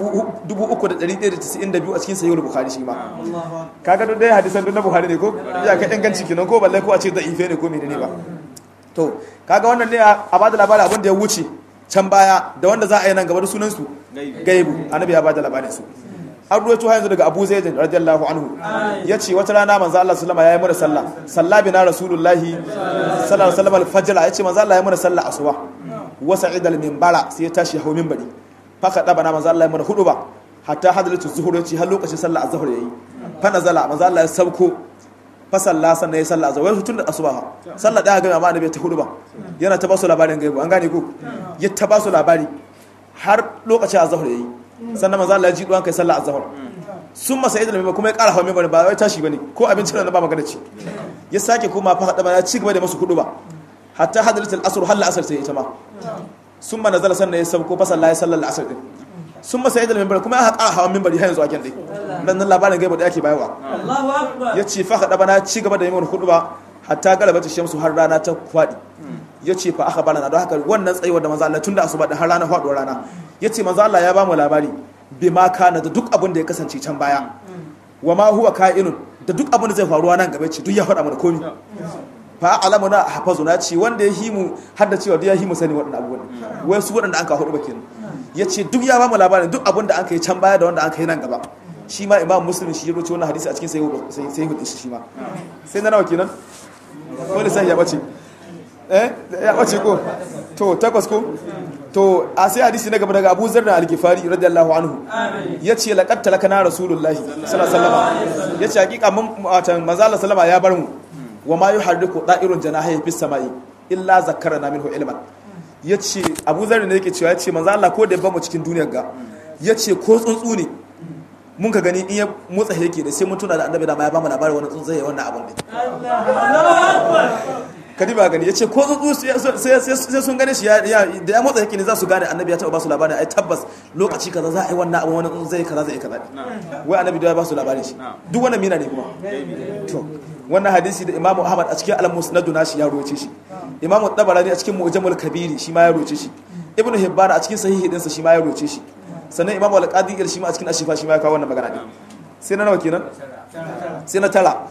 3192 a cikin sahihul bukhari shi ma kaga duk dai hadisan duk na bukhari ne ko ya ka inganci kenan ko balle ko a ce da ife ne ko menene ba to kaga wannan ne a bada labarin abin da ya wuce can baya da wanda za a yi nan gaba da sunan su gaibu annabi ya bada labarin su an ruwaito yanzu daga Abu Zaid radiyallahu anhu yace wata rana manzo Allah sallama yayi mana sallah salla bina rasulullahi sallallahu alaihi wasallam al-fajr yace manzo Allah yayi mana sallah asuba wa sa'id al-minbara sai ya tashi hawo minbari fa kada bana manzo Allah yayi mana hudu ba hatta hadratu zuhur yace har lokacin sallah az-zuhr yayi fa nazala manzo Allah ya sauko fa salla sannan yayi sallah az-zuhr tun da asuba sallah da ga amma annabi ta hudu ba yana ta basu labarin gaibu an gane ko ya ta basu labari har lokacin az-zuhr yayi sannan manzo Allah ya ji duwan kai sallah azhar sun masa idan mai kuma ya ƙara hawa mai ba wai tashi bane ko abincin da ba magana ci ya sake kuma fa hada ba ya ci gaba da masu kudu ba hatta hadratul asr hal asr sai ita ma sun ma nazala sannan ya sauko fa sallah ya sallar asr din sun masa idan mai kuma ya ƙara hawa minbari har yanzu a kyan dai dan nan labarin gaiba da yake bayarwa Allahu akbar ya ce fa hada ba na ci gaba da yin kudu ba hatta galabata shamsu har rana ta kwadi ya ce fa aka bana don haka wannan tsayuwar da manzo Allah tun da asuba da har rana faduwar rana ya ce manzo Allah ya ba mu labari bi ma kana da duk abin da ya kasance can baya wa ma huwa ka'inun da duk abin da zai faruwa nan gaba ce duk ya faɗa mana komi fa alamuna hafazu na ce wanda ya himu har da cewa duk ya himu sani waɗannan abubuwan wai su waɗanda an ka hudu bakin ya ce duk ya ba mu labarin duk abin da an kai can baya da wanda an kai nan gaba shi ma imam muslim shi ya rubuta wannan hadisi a cikin sahihu shi ma sai na nawa kenan wani sai ya bace eh ya bace ko to takwas ko to a sai hadisi na gaba daga Abu Zar da Al-Ghifari radiyallahu anhu yace laqad talakana rasulullahi sallallahu alaihi wasallam yace hakika mun watan manzo Allah sallama ya bar mu wa ma yuharriku da'irun janahi fis samai illa zakkarana minhu ilman yace Abu Zar ne yake cewa yace manzo Allah ko da ba mu cikin duniyar ga ya ce ko tsuntsu ne mun ka gani in ya motsa yake da sai mun tuna da annabi da ma ya bamu labarin wani tsuntsu ya wannan abun ne kadi ba gani ya ce ko tsuntsu sai sun gane shi da ya motsa yake ne za su gane annabi ya taɓa ba su labarin ai tabbas lokaci kaza za a yi wannan abun wani tsuntsu zai kaza zai kaza wai annabi da ya ba su labarin shi duk wannan mina ne kuma to wannan hadisi da imamu ahmad a cikin al-musnad nashi ya roce shi imamu tabarani a cikin mu'jamul kabiri shi ma ya roce shi ibnu hibban a cikin sahihi dinsa shi ma ya roce shi sannan imamu al-qadi shi ma a cikin ashifa shi ma ya kawo wannan magana din sai na nawa kenan sai na tara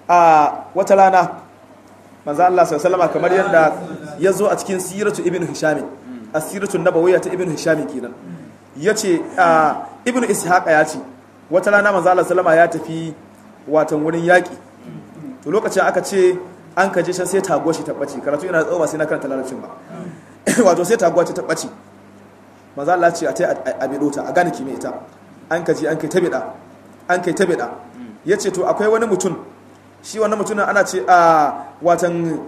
a wata rana manzo Allah sallallahu alaihi kamar yadda ya zo a cikin siratu ibnu hisham asiratu nabawiyya ta ibnu hisham kenan yace ibnu ishaq ya ce wata rana manzo Allah sallallahu ya tafi watan wurin yaki to lokacin aka ce an kaje shan sai taguwa shi tabbaci karatu yana tsawo ba sai na karanta larabcin ba wato sai taguwa ta tabbaci maza Allah ce a ta a bido ta a gane kime ita an kaji an kai ta bida an kai ta bida yace to akwai wani mutum shi wannan mutumin ana ce a watan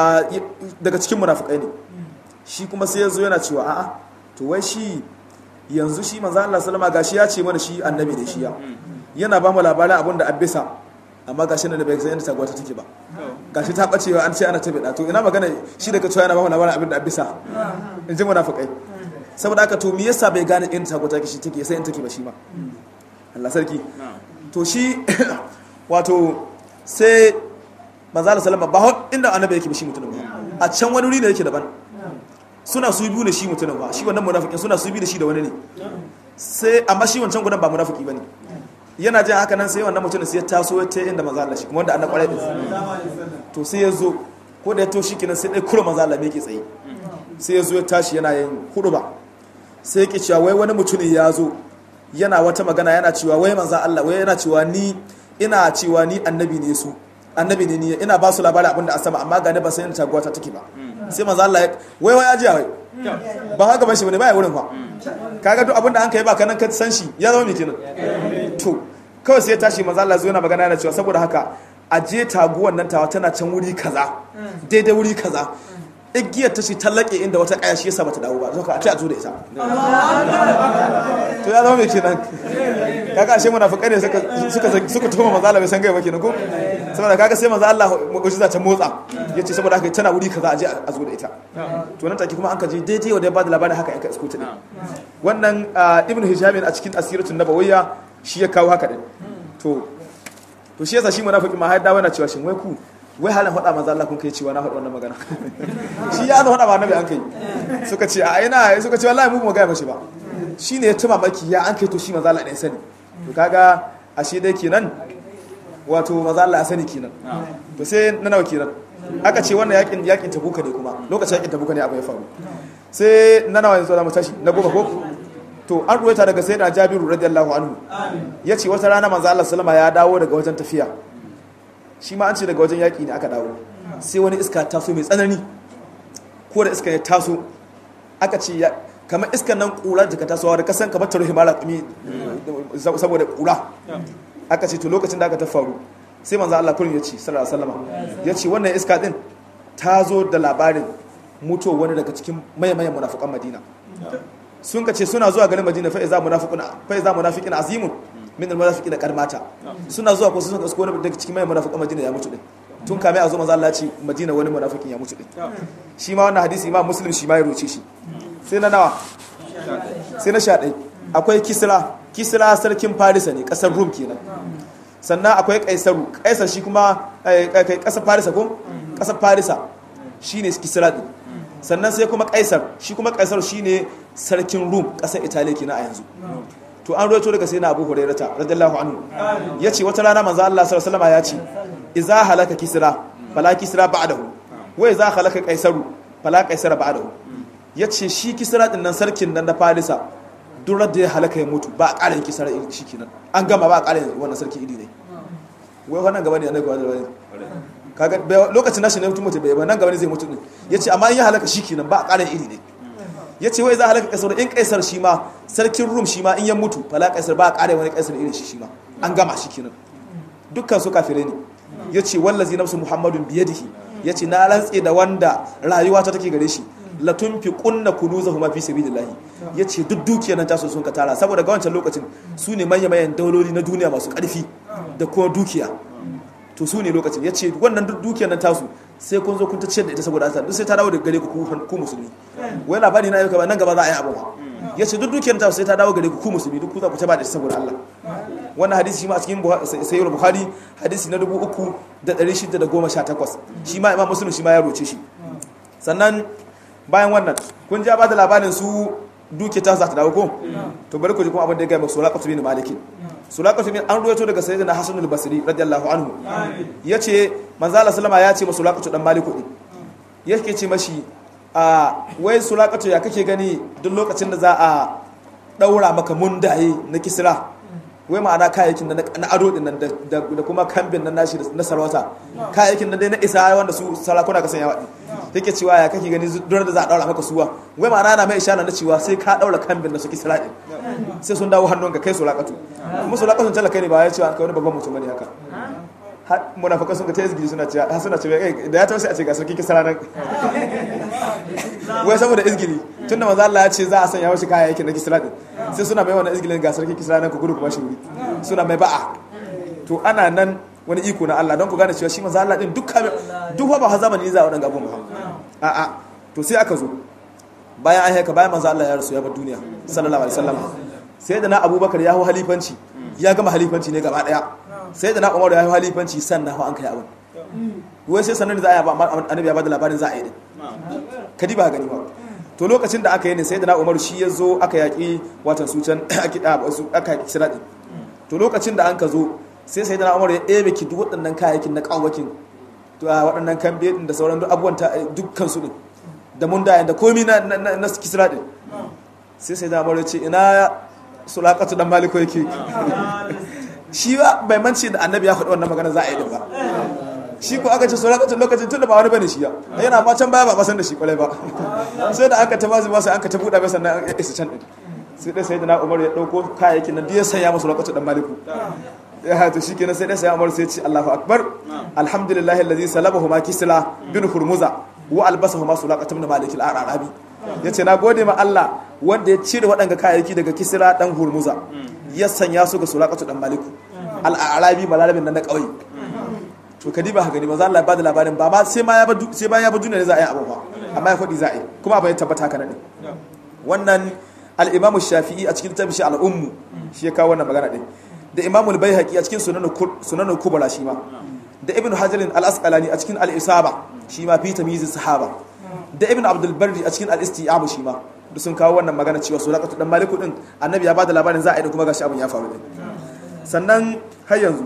daga cikin munafikai ne shi kuma sai yazo yana cewa a'a to wai shi yanzu shi manzo Allah sallama gashi ya ce mana shi annabi ne shi ya yana ba mu labarin abin da abisa amma gashi nan da bai san yadda taguwa ta take ba gashi ta bacewa an ce ana ta bida to ina magana shi daga cewa yana ba mu labarin abin da abisa in ji munafikai saboda haka to me yasa bai gane in taguwa take shi take sai in take ba shi ma Allah sarki to shi wato sai manzo Allah sallama ba inda annabi yake ba shi mutumin ba a can wani wuri ne yake daban suna su biyu ne shi mutumin ba shi wannan munafikin suna su biyu da shi da wani ne sai amma shi wancan gudan ba munafiki bane yana jin haka nan sai wannan mutumin sai ya taso ya ta inda manzo Allah shi kuma wanda annabi kwarai din to sai ya zo ko da ya to shi kenan sai dai kura manzo Allah me yake tsaye sai ya zo ya tashi yana yin huduba sai yake cewa wai wani mutumin ya zo yana wata magana yana cewa wai manzo Allah wai yana cewa ni ina cewa ni annabi ne su annabi ne ni ina ba su labarin abin da a sama amma ga ne ba sai in taguwa ta take ba sai manzo Allah wai wai ya ji wai ba haka ban shi bane baya wurin fa kaga duk abin da an kai ba kanan ka san shi ya zama me kenan to kawai sai ya tashi manzo Allah zo yana magana yana cewa saboda haka a je taguwan nan tawa tana can wuri kaza daidai wuri kaza igiyar ta ce tallake inda wata kaya shi yasa bata dawo ba zaka a ce a zo da ita to ya zama mai kenan kaga ashe munafikai ne suka suka suka tuhuma manzo Allah bai san gaiba kenan ko saboda kaga sai manzo Allah mu'jiza ta motsa yace saboda haka tana wuri kaza a je a zo da ita to nan take kuma an kaje daidai wanda ya bada labarin haka aka isko ta din wannan ibnu hisham a cikin asiratun nabawiyya shi ya kawo haka din to to shi yasa shi munafiki ma har dawo yana cewa shin wai ku wai halin faɗa manzo Allah kun kai cewa na faɗa wannan magana shi ya faɗa ba annabi an kai suka ce a ina suka ce wallahi mu mu ga mashi ba shine ya tuma maki ya an kai to shi manzo Allah ɗaya sani to kaga ashe dai kenan wato manzo Allah ya sani kenan to sai na nawa kenan aka ce wannan yakin yakin tabuka ne kuma lokacin yakin tabuka ne abu ya faru sai na nawa yanzu da mu tashi na goma ko to an ruwaita daga sayyidina Jabiru radiyallahu anhu yace wata rana manzo Allah sallama ya dawo daga wajen tafiya shi ma an ce daga wajen yaƙi ne aka dawo sai wani iska taso mai tsanani ko da iska ya taso aka ce ya kamar iskan nan ƙura da ka tasowa da kasan kamar taruhi mara ƙumi saboda ƙura aka ce to lokacin da aka ta faru sai manzo Allah kullum ya ce sallallahu alaihi wasallam ya ce wannan iska din ta zo da labarin mutuwar wani daga cikin mayan munafukan Madina sun ka ce suna zuwa garin Madina fa iza munafiqun fa iza munafiqun azimun min almunafiqina qad mata suna zuwa ko sun ka wani daga cikin mai munafiqan Madina ya mutu din tun kame a zo manzo Allah ce Madina wani munafiqin ya mutu din shi ma wannan hadisi Imam Muslim shi ma ya roce shi sai na nawa sai na sha ɗai akwai Kisra Kisra sarkin Farisa ne kasar Rum kenan sannan akwai Kaisaru Kaisar shi kuma kai kasar Farisa ko kasar Farisa shine Kisra din sannan sai kuma Kaisar shi kuma Kaisar shine sarkin Rum kasar Italiya kenan a yanzu to an roto daga sai na abu hurairata radiyallahu anhu ya ce wata rana manzo Allah sallallahu alaihi ya ce idza halaka kisra fala kisra ba'dahu wa idza halaka qaisaru fala qaisara ba'dahu ya ce shi kisra din nan sarkin nan na farisa durar da ya halaka ya mutu ba a ƙarin kisra shi kenan an gama ba a ƙarin wannan sarki idi ne wai wannan gaba ne annabi gaba da kaga lokacin nashi ne mutum mutu bai ba nan gaba ne zai mutu din yace amma in ya halaka shi kenan ba a ƙarin idi ne ya ce wai za a halaka kaisar in kaisar shi ma sarkin rum shi ma in ya mutu fala kaisar ba a kare wani kaisar irin shi shi ma an gama shi kenan dukkan su kafirai ne ya ce wallazi nafsu muhammadun biyadihi ya ce na rantse da wanda rayuwa ta take gare shi la tunfiqunna kunuzahuma fi sabilillah yace duk dukiyar nan tasu sun ka tara saboda ga wancan lokacin su ne manyan manyan dauloli na duniya masu karfi da kuma dukiya to su ne lokacin yace wannan duk dukiyar nan tasu sai kun zo kun ta ciyar da ita saboda Allah duk sai ta dawo daga gare ku ku musulmi wai labari na yau ba nan gaba za a yi abu ya ce duk dukiyar ta sai ta dawo gare ku ku musulmi duk ku za ku ta ba da saboda Allah wannan hadisi shi ma a cikin sayyid bukhari hadisi na 3618 shi ma imam muslim shi ma ya roce shi sannan bayan wannan kun ja ba da labarin su duke ta za ta dawo ko to bari ku ji kuma abin da ya gaya sulaqatu bin malik sulaqatu bin an ruwaito daga sayyidina hasan al-basri radiyallahu anhu yace manzo Allah sallama ya ce sulaqatu dan maliku din yake ce mashi a wai sulaqatu ya kake gani duk lokacin da za a daura maka mundaye na kisra wai ma'ana kayayyakin na ado din nan da kuma kambin nan nashi na sarauta kayayyakin nan dai na isa wanda su sarakuna ka sanya wadi take cewa ya kake gani duk da za a daura maka suwa wai ma'ana na mai ishara na cewa sai ka daura kambin da su kisra din sai sun dawo hannun ka kai sulaqatu kuma sulaqatun talaka ne ba ya cewa kai wani babban mutum ne haka munafakan sun ga ta izgiri suna cewa suna cewa da ya tausi a ce ga sarki kisra nan wai saboda izgiri tunda manzo Allah ya ce za a sanya wasu kayayyakin na kisra din sai suna mai wannan izgirin ga sarki kisra nan ku gudu kuma shi wuri suna mai ba'a to ana nan wani iko na Allah don ku gane cewa shi manzo Allah din duk duk ba ha zamani za a wadan abun ba a a to sai aka zo bayan an haika bayan manzo Allah ya rasu ya bar duniya sallallahu alaihi wasallam sai da na Abubakar ya hau halifanci ya gama halifanci ne gaba daya sai da na Umar ya hau halifanci sannan hau an kai abun wai sai sannan da za a yi annabi ya bada labarin za a yi din kadi ba gani ba to lokacin da aka yi ne sai da na umaru shi ya zo aka yaƙi watan su can aka yaƙi shiraɗi to lokacin da an ka zo sai sai da na umaru ya ɗebe ki duk waɗannan kayayyakin na ƙawakin waɗannan kambe ɗin da sauran abubuwan dukkan su ɗin da mun dayan da komi na na kisra ɗin sai sai da umaru ya ce ina sulaƙatu dan maliko yake shi ba bai mance da annabi ya faɗi wannan magana za a yi da ba shi ko aka ce so lokacin lokacin tunda ba wani bane shi ya yana ma can baya ba san da shi kwalai ba sai da aka ta bazu ba sai aka ta buɗa mai sannan ya isa can din sai dai sayyidina Umar ya dauko kayayyakin nan ya sanya musu lokacin dan maliku ya hatu shi kenan sai dai sayyidina Umar sai ya ce Allahu akbar alhamdulillahi allazi salabahu ma kisla bin hurmuza wa albasahu ma sulaqat ibn malik al-arabi yace na gode ma Allah wanda ya cire waɗanga kayayyaki daga kisra dan hurmuza ya sanya su ga sulaqatu dan maliku al-arabi malalabin nan na kauye to kadi ba gani ba za Allah ba da labarin ba ma sai ma ya ba sai ba ya ba duniya ne za a yi abu ba amma ya faɗi za a yi kuma abin ya tabbata haka ne wannan al-Imam Shafi'i a cikin tabishi al-Ummu shi ya kawo wannan magana din da Imam al-Baihaqi a cikin sunan sunan kubra shi ma da Ibn Hajar al-Asqalani a cikin al-Isaba shi ma fi tamyiz sahaba da Ibn Abdul Barri a cikin al-Isti'ab shi ma duk sun kawo wannan magana cewa sulaqatu dan maliku din annabi ya ba da labarin za a yi kuma gashi abin ya faru din sannan har yanzu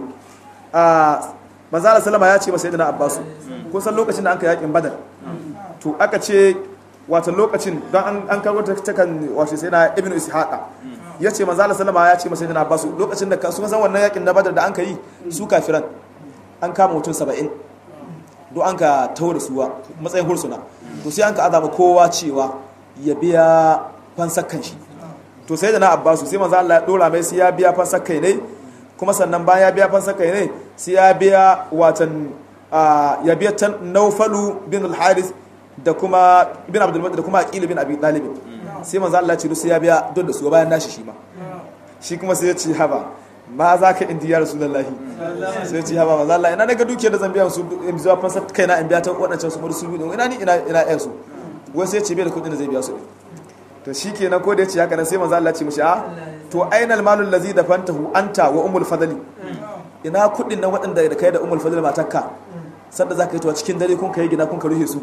a manzala salama ya ce masa yadda na abbasu kun san lokacin da an ka yakin badar to aka ce wata lokacin don an karo ta kan wato sai na ibn ishaqa ya ce manzala salama ya ce masa yadda na abbasu lokacin da sun san wannan yakin na badar da an ka yi su kafiran an kama mutum saba'in don an ka taho da suwa matsayin hursuna to sai an ka azama kowa cewa ya biya fansakkan shi to sai da na abbasu sai manzo Allah ya dora mai sai ya biya fansakkai ne kuma sannan bayan ya biya fansakkai ne sai ya biya watan ya biya tan naufalu bin al-haris da kuma bin abdul da kuma aqil bin abi talib sai manzo Allah ya ce sai ya biya don da su bayan nashi shi ma shi kuma sai ya ce haba ma za ka indi ya rasulullahi sai ya ce haba manzo Allah ina daga dukiyar da zan biya su in zuwa fansakkai na in biya ta wadancan su su ina ni ina ina yan su wai sai ya ce bai da kudin da zai biya su to shikenan ko da ya ce haka nan sai manzo Allah ya ce mishi a to ainal malul ladzi dafantahu anta wa umul fadli ina kudin nan waɗanda da kai da umul fadli matakka sanda zaka yi to cikin dare kun kai gina kun ka ruhe su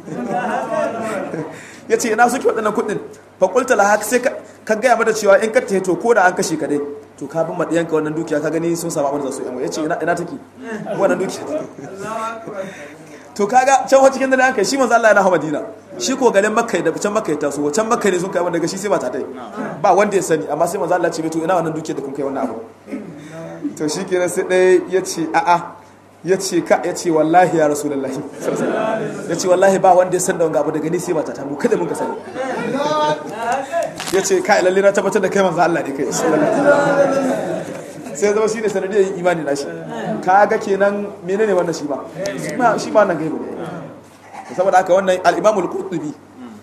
yace ina suke waɗannan kudin fa qulta la hak sai ka gaya mata cewa in ka tahe to ko da an kashe ka dai to ka bin madiyanka wannan dukiya ka gani sun samu abin da su yan yace ina ina take wannan dukiya to kaga can wa cikin dare an kai shi manzo Allah yana hawa Madina shi ko garin Makka da can Makka ta so can Makka ne sun kai wanda daga shi sai ba ta tai ba wanda ya sani amma sai manzo Allah ce to ina wannan duke da kun kai wannan abu to shi kenan sai dai yace a a yace ka yace wallahi ya rasulullahi yace wallahi ba wanda ya san da wanga abu daga ni sai ba ta mu kada mun ka sani yace kai lalle na tabbatar da kai manzo Allah ne kai sai zama shi ne sanadiyar yin imani na shi kaga kenan menene wannan shi ba shi ma nan gaibu ne saboda haka wannan al-imamul qurtubi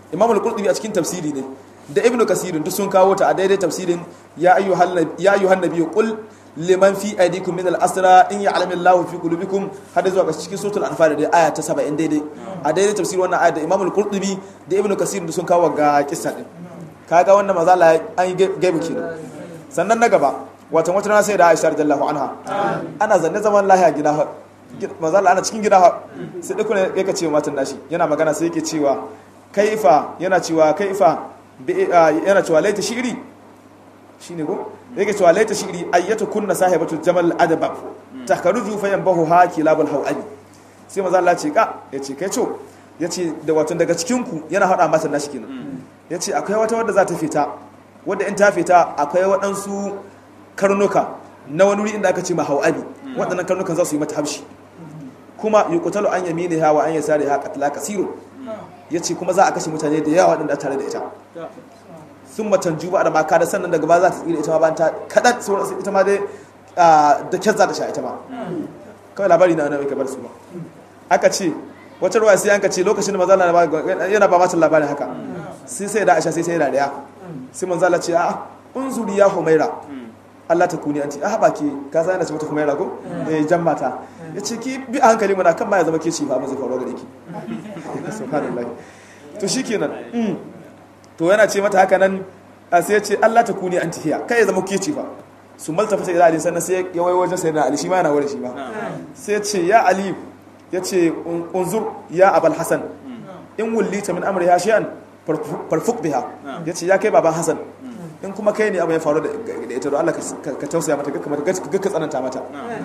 imam al-qurtubi a cikin tafsiri ne da ibnu kasirin duk sun kawo ta a daidai tafsirin ya ayyuhan ya ayyuhan nabiyyu qul liman fi aydikum min al-asra in ya'lamu Allahu fi qulubikum hada zuwa ga cikin suratul anfal da aya ta 70 daidai a daidai tafsirin wannan aya da imam al-qurtubi da ibnu kasirin duk sun kawo ga kissa din kaga wannan maza Allah an yi gaibu kenan sannan na gaba watan wata rana sai da Aisha radiyallahu anha ana zanne zaman lahiya gida maza Allah ana cikin gida sai duk ne yake cewa matan nashi yana magana sai yake cewa kaifa yana cewa kaifa yana cewa laita shi'ri shine go yake cewa laita shi'ri ayyatu kunna sahibatu jamal adabab takaruju fa yanbahu ha kilabul hawabi sai maza Allah ce ka yace kai co yace da watan daga cikin ku yana hada matan nashi kenan yace akwai wata wadda za ta fita wadda in ta fita akwai waɗansu karnuka na wani wuri inda aka ce ma hawabi waɗannan karnukan za su yi mata haushi kuma yuqtalu an yaminiha wa an yasariha qatla kasirun yace kuma za a kashe mutane da yawa waɗanda tare da ita sun matan juba da maka da sannan daga ba za ta tsira ita ma bayan ta kadan sauran ita ma dai da kyar za ta sha ita ma kawai labari na wani bar su ba aka ce wata ruwa sai an ka ce lokacin da manzala yana ba mata labarin haka sai sai da aisha sai sai da daya sai manzala ce a unzuri ya humaira Allah ta kuni anti a baki ka san yana ce mata humaira ko eh jan mata yace ki bi a hankali muna kan ma ya zama ke ci fa ba zai faru gare ki subhanallahi to shikenan to yana ce mata haka nan sai ya ce Allah ta kuni anti hiya kai ya zama ke ci fa su malta fata ila ali sannan sai ya wai wajen sayyidina ali shi ma yana wurin shi ma sai ya ce ya ali ya ce unzur ya abal hasan in wullita min amri ya shay'an farfuk biha ya ce ya kai baban hasan in kuma kai ne abu ya faru da ita don Allah ka tausaya mata gakka tsananta mata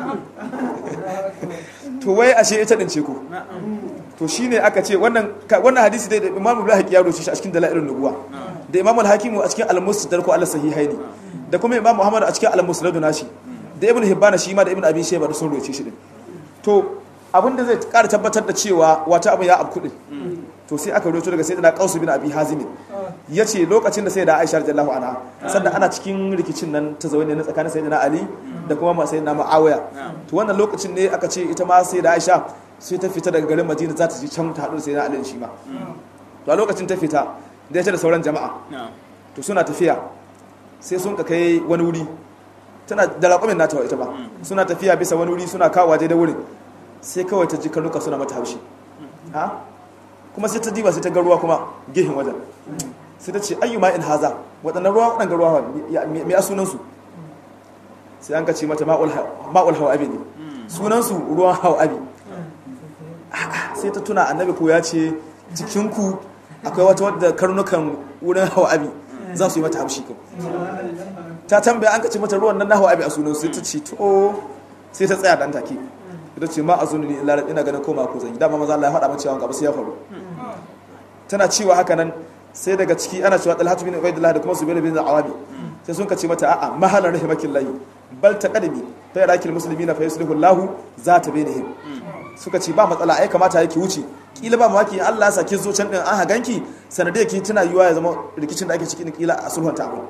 to wai ashe ita din ce ko to shine aka ce wannan wannan hadisi dai da Imam Al-Hakim ya roce shi a cikin dalailun nubuwa da Imam Al-Hakim a cikin Al-Musnad ko Al-Sahihaini da kuma Imam Muhammad a cikin Al-Musnad nashi da Ibn Hibban shi ma da Ibn Abi Shayba da sun roce shi din to abin da zai ƙara tabbatar da cewa wata abu ya abku din to sai aka roto daga sayyidina Qausu bin Abi Hazim yace lokacin da sayyida Aisha radiyallahu anha sannan ana cikin rikicin nan ta zaune ne tsakanin sayyidina Ali da kuma ma sayyidina Muawiya to wannan lokacin ne aka ce ita ma sayyida Aisha sai ta fita daga garin Madina za ta je can ta haɗu da sayyidina Ali shi ma to a lokacin ta fita da ita da sauran jama'a to suna tafiya sai sun ka kai wani wuri tana da raƙumin nata ita ba suna tafiya bisa wani wuri suna kawo waje da wurin sai kawai ta ji karnuka suna mata haushi ha kuma sai ta diba sai ta ga ruwa kuma gehin wajen sai ta ce ayyuma in haza waɗannan ruwa waɗannan ruwa mai a sunansu sai an ka ce mata ma'ul hawabi ne sunansu ruwan hawabi sai ta tuna annabi ko ya ce cikinku akwai wata wadda karnukan wurin hawabi za su yi mata haushi kan ta tambaya an ka ce mata ruwan nan na hawabi a sunansu sai ta ce to sai ta tsaya dan take ita ce ma a zuni ne illa ina ganin koma ko zan yi dama maza Allah ya faɗa mace cewa gaba sai ya faru tana cewa haka nan sai daga ciki ana cewa Talhatu bin Ubaydullah da kuma Zubair bin Awabi sai sun kace mata a'a mahalan rahimakillahi bal taqadimi fa yarakil muslimina fa yuslihu Allah zata bainihim suka ce ba matsala ai kamata yake wuce kila ba maki Allah ya sake zo can din an haganki sanadiyar ki tana yiwa ya zama rikicin da ake cikin kila a sulhunta abu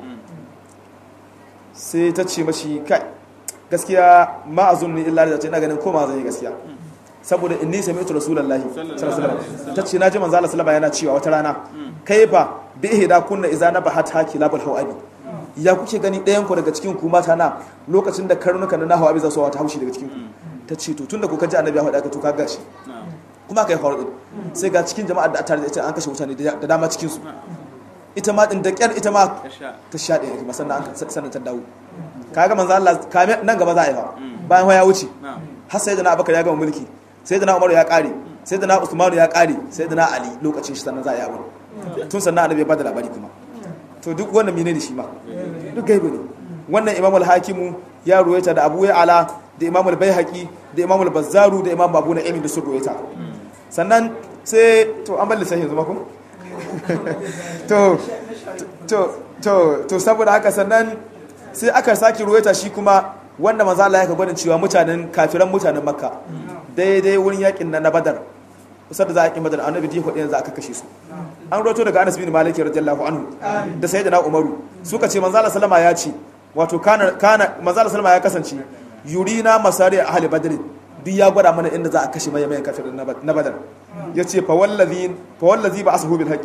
sai ta ce mashi kai gaskiya ma a zunni illa da ina ganin koma zan yi gaskiya saboda inni sami'tu rasulullahi sallallahu alaihi wasallam tace naji manzo Allah sallallahu yana cewa wata rana kaifa bi ihda kunna idza nabahat haki labul hawabi ya kuke gani ɗayan ku daga cikin ku mata na lokacin da karnuka na hawabi za su wata haushi daga cikin ku tace to tunda kuka ji annabi ya faɗa ka to ka gashi kuma kai faru sai ga cikin jama'a da tare da ita an kashe mutane da dama cikin su ita ma din da kyar ita ma ta sha ɗaya kuma sannan an sannan ta dawo kaga manzo Allah kame nan gaba za a yi fa bayan ya wuce har sai da na Abubakar ya gama mulki sai da na Umar ya kare sai da na Usman ya kare sai da na Ali lokacin shi sannan za a yi abu tun sannan annabi ya bada labari kuma to duk wannan menene shi ma duk gaibu ne wannan Imam al-Hakim ya ruwaita da Abu Ya'la da Imam al-Baihaqi da Imam al-Bazzaru da Imam Abu Na'im da sun ruwaita sannan sai to an balle sai yanzu ma ko to to to to saboda haka sannan sai aka sake ruwaita shi kuma wanda maza Allah ya ka gwadin cewa mutanen kafiran mutanen makka daidai wurin yakin na badar kusa da za a yakin badar annabi di hudu yanzu aka kashe su an roto daga anas bin malik radiyallahu anhu da sayyidina umaru suka ce manzo Allah sallama ya ce wato kana kana manzo Allah sallama ya kasance yurina masari ahli badr duk ya gwada mana inda za a kashe mai mai kafirin na badar yace fa wallazi fa wallazi ba ashu bil haqi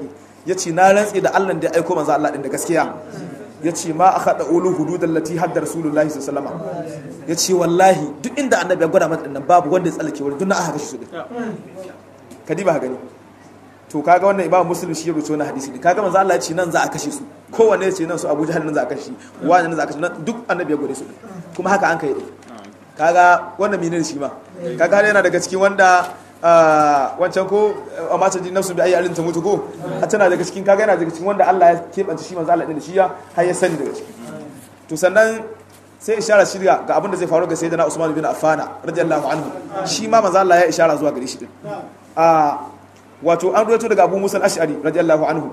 yace na rantsi da Allah da ya aiko manzo Allah din da gaskiya yace ma akhada ulu hududal lati hadda rasulullahi sallallahu alaihi wasallam yace wallahi duk inda annabi ya gwada mata dinnan babu wanda ya tsallake wani duk na aka kashe su din kadiba ka gani to kaga wannan imam muslim shi ya rubuta wannan hadisi ne kaga manzo Allah ya ce nan za a kashe su kowanne ya ce nan su Abu Jahal nan za a kashe shi wani nan za a kashe nan duk annabi ya gode su kuma haka an kai din kaga wannan menene shi ma kaga yana daga cikin wanda wancan ko a mata jin nafsu bi ayi alin ta mutu ko a tana daga cikin kaga yana daga cikin wanda Allah ya kebanta shi manzo Allah din shi ya har ya sani daga ciki to sannan sai ishara shirya ga abin da zai faru ga sayyidina Usman bin Affan radiyallahu anhu shi ma manzo Allah ya ishara zuwa gare shi din a wato an ruwaito daga Abu Musa al-Ash'ari radiyallahu anhu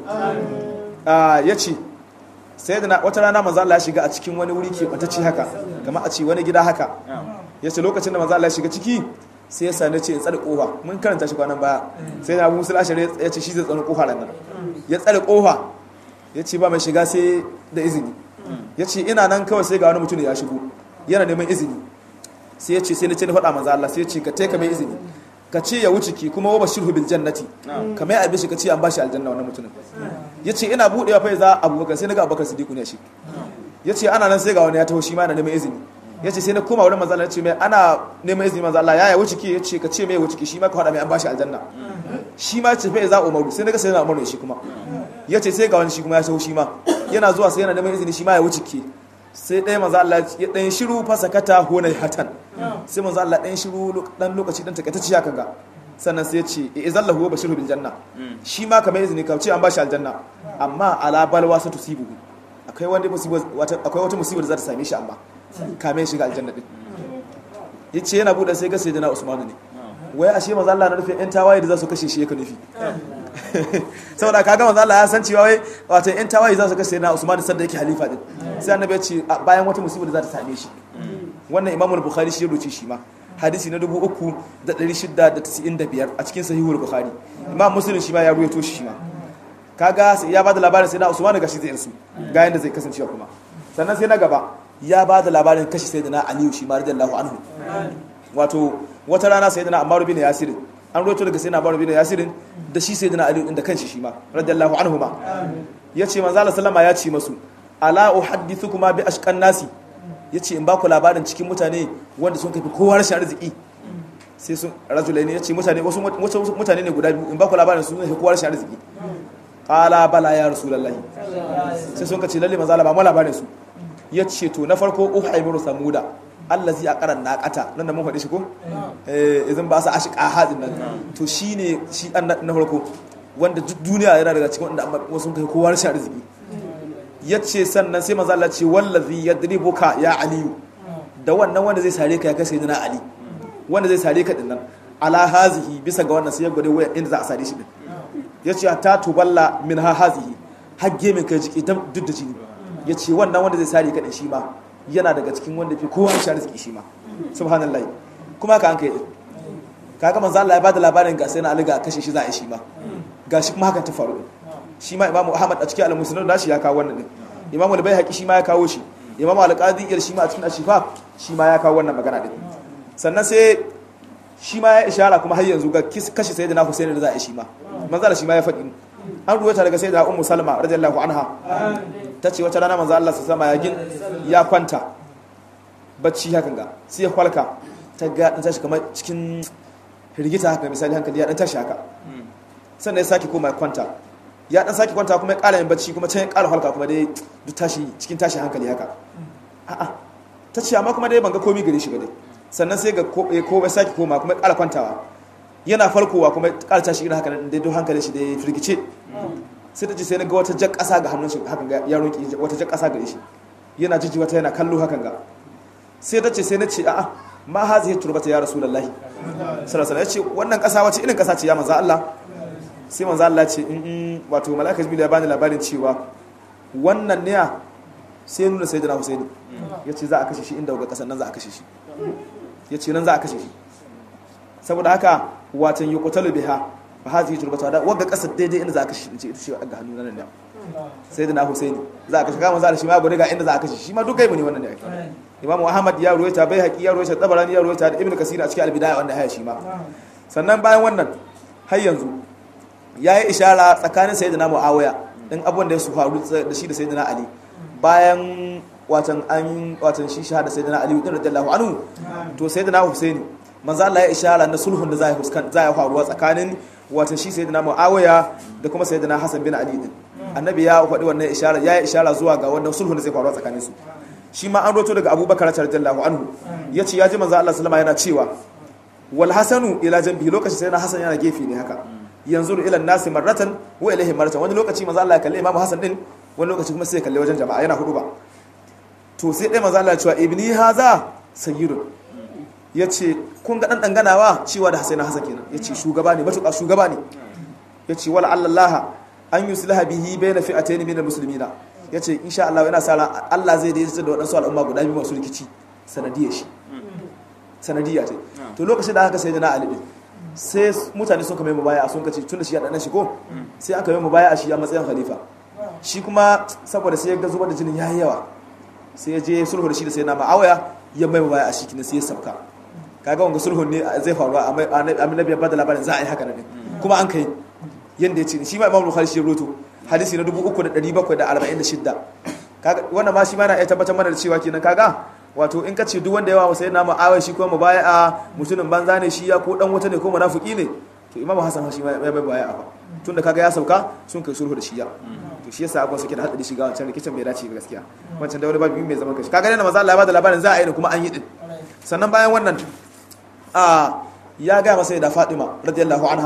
a yace sayyidina wata rana manzo Allah ya shiga a cikin wani wuri ke batacci haka kamar a ce wani gida haka yace lokacin da manzo Allah ya shiga ciki sai ya sani ce in tsare kofa mun karanta shi kwanan baya sai na Abu Musa al-Ash'ari ya ce shi zai tsare kofa nan ya tsare kofa ya ce ba mai shiga sai da izini ya ce ina nan kawai sai ga wani mutum ya shigo yana neman izini sai ya ce sai na ce na faɗa manzo Allah sai ya ce ka taika mai izini ka ce ya wuce ki kuma wa bashirhu bil jannati kamar ya abishi ka ce an bashi aljanna wannan mutumin yace ina budewa fa za abubakar sai naga abubakar siddiq ne shi yace ana nan sai ga wani ya taho shi ma yana neman izini yace sai na koma wurin manzo Allah ya ce mai ana neman izini manzo Allah ya ya wuce ki yace ka ce mai wuce ki shi ma ka faɗa mai an bashi aljanna shi ma ce fa za umaru sai naga sai na umaru shi kuma yace sai ga wani shi kuma ya taho shi ma yana zuwa sai yana neman izini shi ma ya wuce ki sai ɗaya manzo Allah ya ɗan shiru fasakata hunai hatan sai manzo Allah ɗan shiru ɗan lokaci ɗan takaitacci haka ga sannan sai ya ce e zallahu wa bashiru bil janna shi ma kamar izini ka ce an bashi aljanna amma ala balwa sa tusibu akwai wanda musiba wata akwai wata musiba da za ta same shi amma kame shiga aljanna din yace yana buɗe sai ga sayyidina Usman ne wai ashe manzo Allah na nufin yan tawaye da za su kashe shi yake nufi saboda kaga manzo Allah ya san cewa wai wato yan tawaye za su kashe na Usman sadda yake halifa din sai annabi ya ce bayan wata musiba da za ta same shi wannan Imam Bukhari shi ya rubuce shi ma hadisi na 3695 a cikin sahihul Bukhari Imam Muslim shi ma ya ruwaito shi ma kaga sai ya bada labarin sai na Usman ga shi zai insu ga yanda zai kasancewa kuma sannan sai na gaba ya bada labarin kashi sayyidina Aliyu shi ma radiyallahu anhu wato wata rana sayyidina Ammar bin Yasir an roto daga sayyidina Abu bin Yasirin da shi sayyidina Ali din da kanshi shi ma radiyallahu anhuma yace manzo Allah sallama ya ce masu ala uhaddithukuma bi ashqan nasi yace in ba ku labarin cikin mutane wanda sun kafi kowa rashin arziki sai sun rajulaini yace mutane wasu mutane ne guda biyu in ba ku labarin sun kafi kowa rashin arziki qala bala ya rasulullahi sai sun kace lalle manzo Allah ba mu labarin su yace to na farko uhaymiru samuda allazi a karan naƙata nan da mun faɗi shi ko eh idan ba su ashqa hadin nan to shine shi an na farko wanda duk duniya yana daga cikin wanda wasu kai kowa rashin arziki yace sannan sai manzo Allah ce wallazi yadribuka ya aliyu da wannan wanda zai sare ka ya kai sayyidina ali wanda zai sare ka dinnan ala hazihi bisa ga wannan sai ya gode waya inda za a sare shi din yace ta tuballa min ha hazihi hagge min kai jiki duk da jini yace wannan wanda zai sare ka din shi ma yana daga cikin wanda fi kowa shi arziki shi ma subhanallahi kuma ka an kai kaga manzo Allah ya bada labarin ga sai na Ali ga kashe shi za a yi shi ma gashi kuma hakan ta faru shi ma Imam Ahmad a cikin al-Musnad da shi ya kawo wannan din Imam al-Baihaqi shi ma ya kawo shi Imam al-Qadi ir shi ma a cikin Ashifa shi ma ya kawo wannan magana din sannan sai shi ma ya ishara kuma har yanzu ga kashe sayyidina Hussein da za a yi shi ma manzo Allah shi ma ya faɗi an ruwaita daga sayyida Ummu Salma radiyallahu anha ta ce wata rana manzo Allah sama ya gin ya kwanta bacci hakan ga sai ya kwalka ta ga dan tashi kamar cikin firgita haka misali hankali ya dan tashi haka sannan ya sake koma ya kwanta ya dan sake kwanta kuma ya ƙara yin bacci kuma can ya ƙara kwalka kuma dai duk tashi cikin tashi hankali haka a'a ta ce amma kuma dai ban ga komai gare shi ba dai sannan sai ga ko ya sake koma kuma ya ƙara kwantawa yana farkowa kuma ya ƙara tashi irin haka dai duk hankalin shi dai firgice sai ta ce sai na ga wata jan ƙasa ga hannun shi hakan ga ya roƙi wata jan ƙasa gare shi yana jiji wata yana kallo hakan ga sai ta ce sai na ce a'a ma hazihi turbata ya rasulullahi sallallahu alaihi ya ce wannan ƙasa wace irin ƙasa ce ya manzo Allah sai manzo Allah ce in wato malaka jibril ya bani labarin cewa wannan ne sai nuna sayyidina husaini yace za a kashe shi inda ga ƙasar nan za a kashe shi yace nan za a kashe shi saboda haka watan yuqtalu biha fa hazihi turbata da wagga kasar daidai inda za a kashe ce ita ce ga hannu nan ne sai da na husaini za a kashe kama za a shi ma gode ga inda za a kashe shi ma duk gaibu ne wannan ne imam ahmad ya ruwaita bai haƙi ya ruwaita tabarani ya ruwaita da ibnu kasir a cikin albidaya wanda haya shi ma sannan bayan wannan har yanzu yayi ishara tsakanin sayyidina muawiya din abun da ya su faru da shi da sayyidina ali bayan watan an watan shi shahada sayyidina ali din radiyallahu anhu to sayyidina husaini manzo Allah ya ishara na sulhun da zai huskan zai faruwa tsakanin watan shi sayyidina muawiya da kuma sayyidina hasan bin ali din annabi ya faɗi wannan ishara ya yi ishara zuwa ga wannan sulhun da zai faruwa tsakanin su shi ma an roto daga abubakar radiyallahu anhu yace ya ji manzo Allah sallama yana cewa wal hasanu ila janbi lokacin sayyidina hasan yana gefe ne haka yanzu ila nasi marratan wa ilaihi marratan wani lokaci manzo Allah ya kalle imamu hasan din wani lokaci kuma sai ya kalle wajen jama'a yana hudu ba to sai dai manzo Allah ya cewa ibni haza sayyidun yace kun ga dan danganawa cewa da Husaina Hasan kenan yace shugaba ne matuƙa shugaba ne yace wala Allah an yuslaha bihi bayna fi'atayn min almuslimina yace insha Allah yana sa Allah zai daidaita da wadansu al'umma guda biyu masu rikici sanadiyar shi sanadiyya ce to lokacin da aka sai da Ali din sai mutane sun kame mu baya sun kace tun da shi ya dan shi ko sai aka yi mu baya a shi a matsayin khalifa shi kuma saboda sai ya ga zubar da jinin yayi yawa sai ya je sulhu da shi da sai na ma'awaya ya mai baya a shi kina sai ya sauka kaga wanga sulhun ne zai faru a annabi ya bada labarin za a yi haka ne kuma an kai yanda ya ce shi ma imam bukhari shi ya roto hadisi na 3746 kaga wannan ma shi ma na iya tabbatar mana da cewa kenan kaga wato in ka ce duk wanda yawa masa yana ma'awai shi kuma mubaya mutumin banza ne shi ya ko dan wata ne ko munafiki ne to imamu hasan shi ma ya bai baya a tunda kaga ya sauka sun kai sulhu da shi ya to shi yasa abuwa suke da hadari shiga wancan rikicin bai dace ba gaskiya wancan da wani babu mai zaman kashi kaga ne maza Allah ya bada labarin za a yi kuma an yi din sannan bayan wannan a ya ga masa da Fatima radiyallahu anha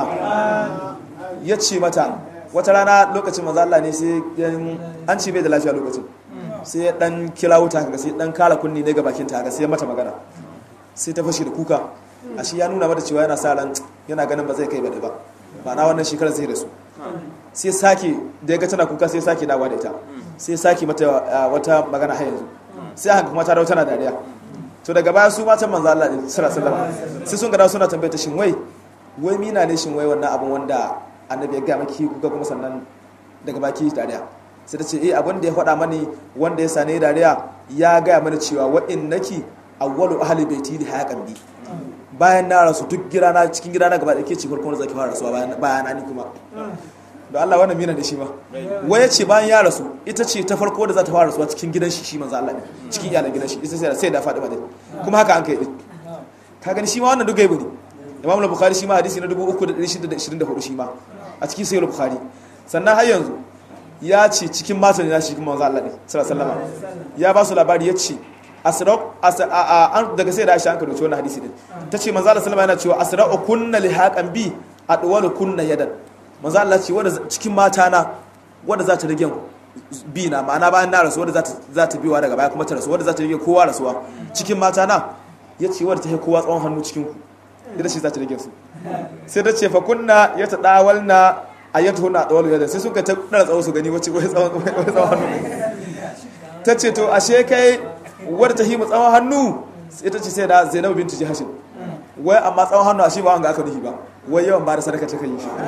ya ce mata wata rana lokacin maza Allah ne sai an ce bai da lafiya lokacin sai ya dan kira wuta kaga sai dan kara kunni ne ga bakin ta sai ya mata magana sai ta fashi da kuka ashe ya nuna mata cewa yana sa ran yana ganin ba zai kai ba ba ba na wannan shekarar zai da su sai sake da ya ga tana kuka sai sake dawa da ita sai sake mata wata magana har yanzu sai haka kuma ta dawo tana dariya to daga baya su matan manzo Allah din sallallahu alaihi sai sun ga suna tambayar ta shin wai wai mina ne shin wai wannan abun wanda annabi ya ga maki kuka kuma sannan daga baki dariya sai ta ce eh abin da ya faɗa mani wanda ya sane dariya ya gaya mana cewa wa innaki awwalu ahli baiti li hayaqan bi bayan na rasu duk gidana cikin gidana gaba da ke ce farkon zaki fara rasuwa bayan na ni kuma da Allah wannan mina da shi ba wai ya ce bayan ya rasu ita ce ta farko da za ta fara rasuwa cikin gidan shi shi manzo Allah ne cikin iyalan gidan shi ita sai sai da faɗi ba dai kuma haka an kai din ka gani shi ma wannan duk gaibu ne Imam Bukhari shi ma hadisi na 3624 shi ma a cikin Sahih Bukhari sannan har yanzu ya ce cikin matan na shi kuma manzo Allah ne sallallahu alaihi wasallam ya ba su labari ya ce asraq daga sai da Aisha an karuce wannan hadisi din tace manzo Allah sallallahu alaihi wasallam yana cewa asra'u kunna lihaqan bi adwalu kunna yadan manzo Allah ce wanda cikin mata na wanda za ta rage bi na ma'ana bayan na rasu wanda za ta za ta biwa daga baya kuma ta rasu wanda za ta rage kowa rasuwa cikin mata na yace wanda ta yi kowa tsawon hannu cikin ku ita ce za ta rage su sai ta ce fa kunna ya ta dawalna ayyatu hunna dawalu yadan sai sun ka ta dara tsawo su gani wace wai tsawon wai tsawon hannu ta ce to ashe kai wadda ta himu tsawon hannu ita ce sai da zainabu bintu jihashin wai amma tsawon hannu a shi ba wanga aka nufi ba wai yawan ba da sadaka ta kan yi shi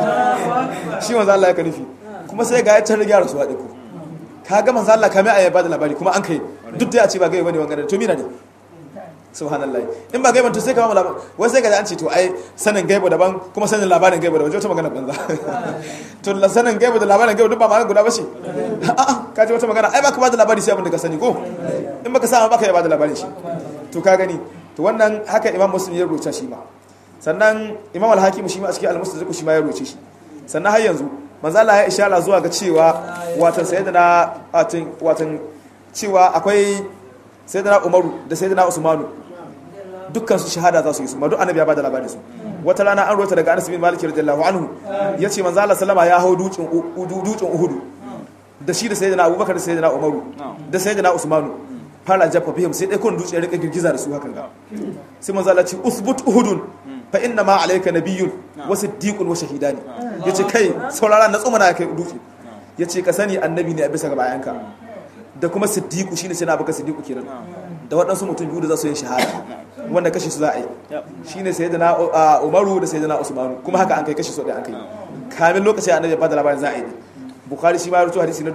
shi manzo Allah ya ka nufi kuma sai ga ya ta riga rasuwa ɗinku ka ga manzo Allah kamar a ba da labari kuma an kai duk da ya ce ba gaiba bane wanga to mina ne subhanallah in ba gaiban to sai ka ba labari wai sai ga an ce to ai sanin gaiba daban kuma sanin labarin gaiba daban wata magana banza to la sanin gaiba da labarin gaiba duk ba magana guda ba ce a'a ka ji wata magana ai ba ka ba da labari sai abin da ka sani ko in baka sa ba ka ba da labarin shi to ka gani to wannan haka imam muslim ya rubuta shi ma sannan imam al-hakim shi ma a cikin al-mustadrak shi ma ya rubuce shi sannan har yanzu manzo Allah ya ishara zuwa ga cewa watan sayyidina watan watan cewa akwai sayyidina Umaru da sayyidina Usmanu dukkan su shahada za su yi su ma duk annabi ya bada labarin su wata rana an rota daga Anas bin Malik radiyallahu anhu yace manzo Allah sallama ya hau dutsen dutsen Uhud da shi da sayyidina Abubakar da sayyidina Umaru da sayyidina Usmanu fara jaffa fihim sai dai kun dutse ya rika girgiza da su hakan ga sai manzo Allah ce usbut uhudun fa inna ma alayka nabiyyun wa siddiqun wa shahidani yace kai saurara na tsumana kai dutse yace ka sani annabi ne a bisa ga bayanka da kuma siddiqu shine sai na baka siddiqu kenan da waɗansu mutum biyu da za su yi shahada wanda kashe su za a yi shine sayyidina Umaru da sayyidina Usmanu kuma haka an kai kashe su da an kai kamin lokaci annabi ya bada labarin za a yi bukhari shi ma ya rubuta hadisi na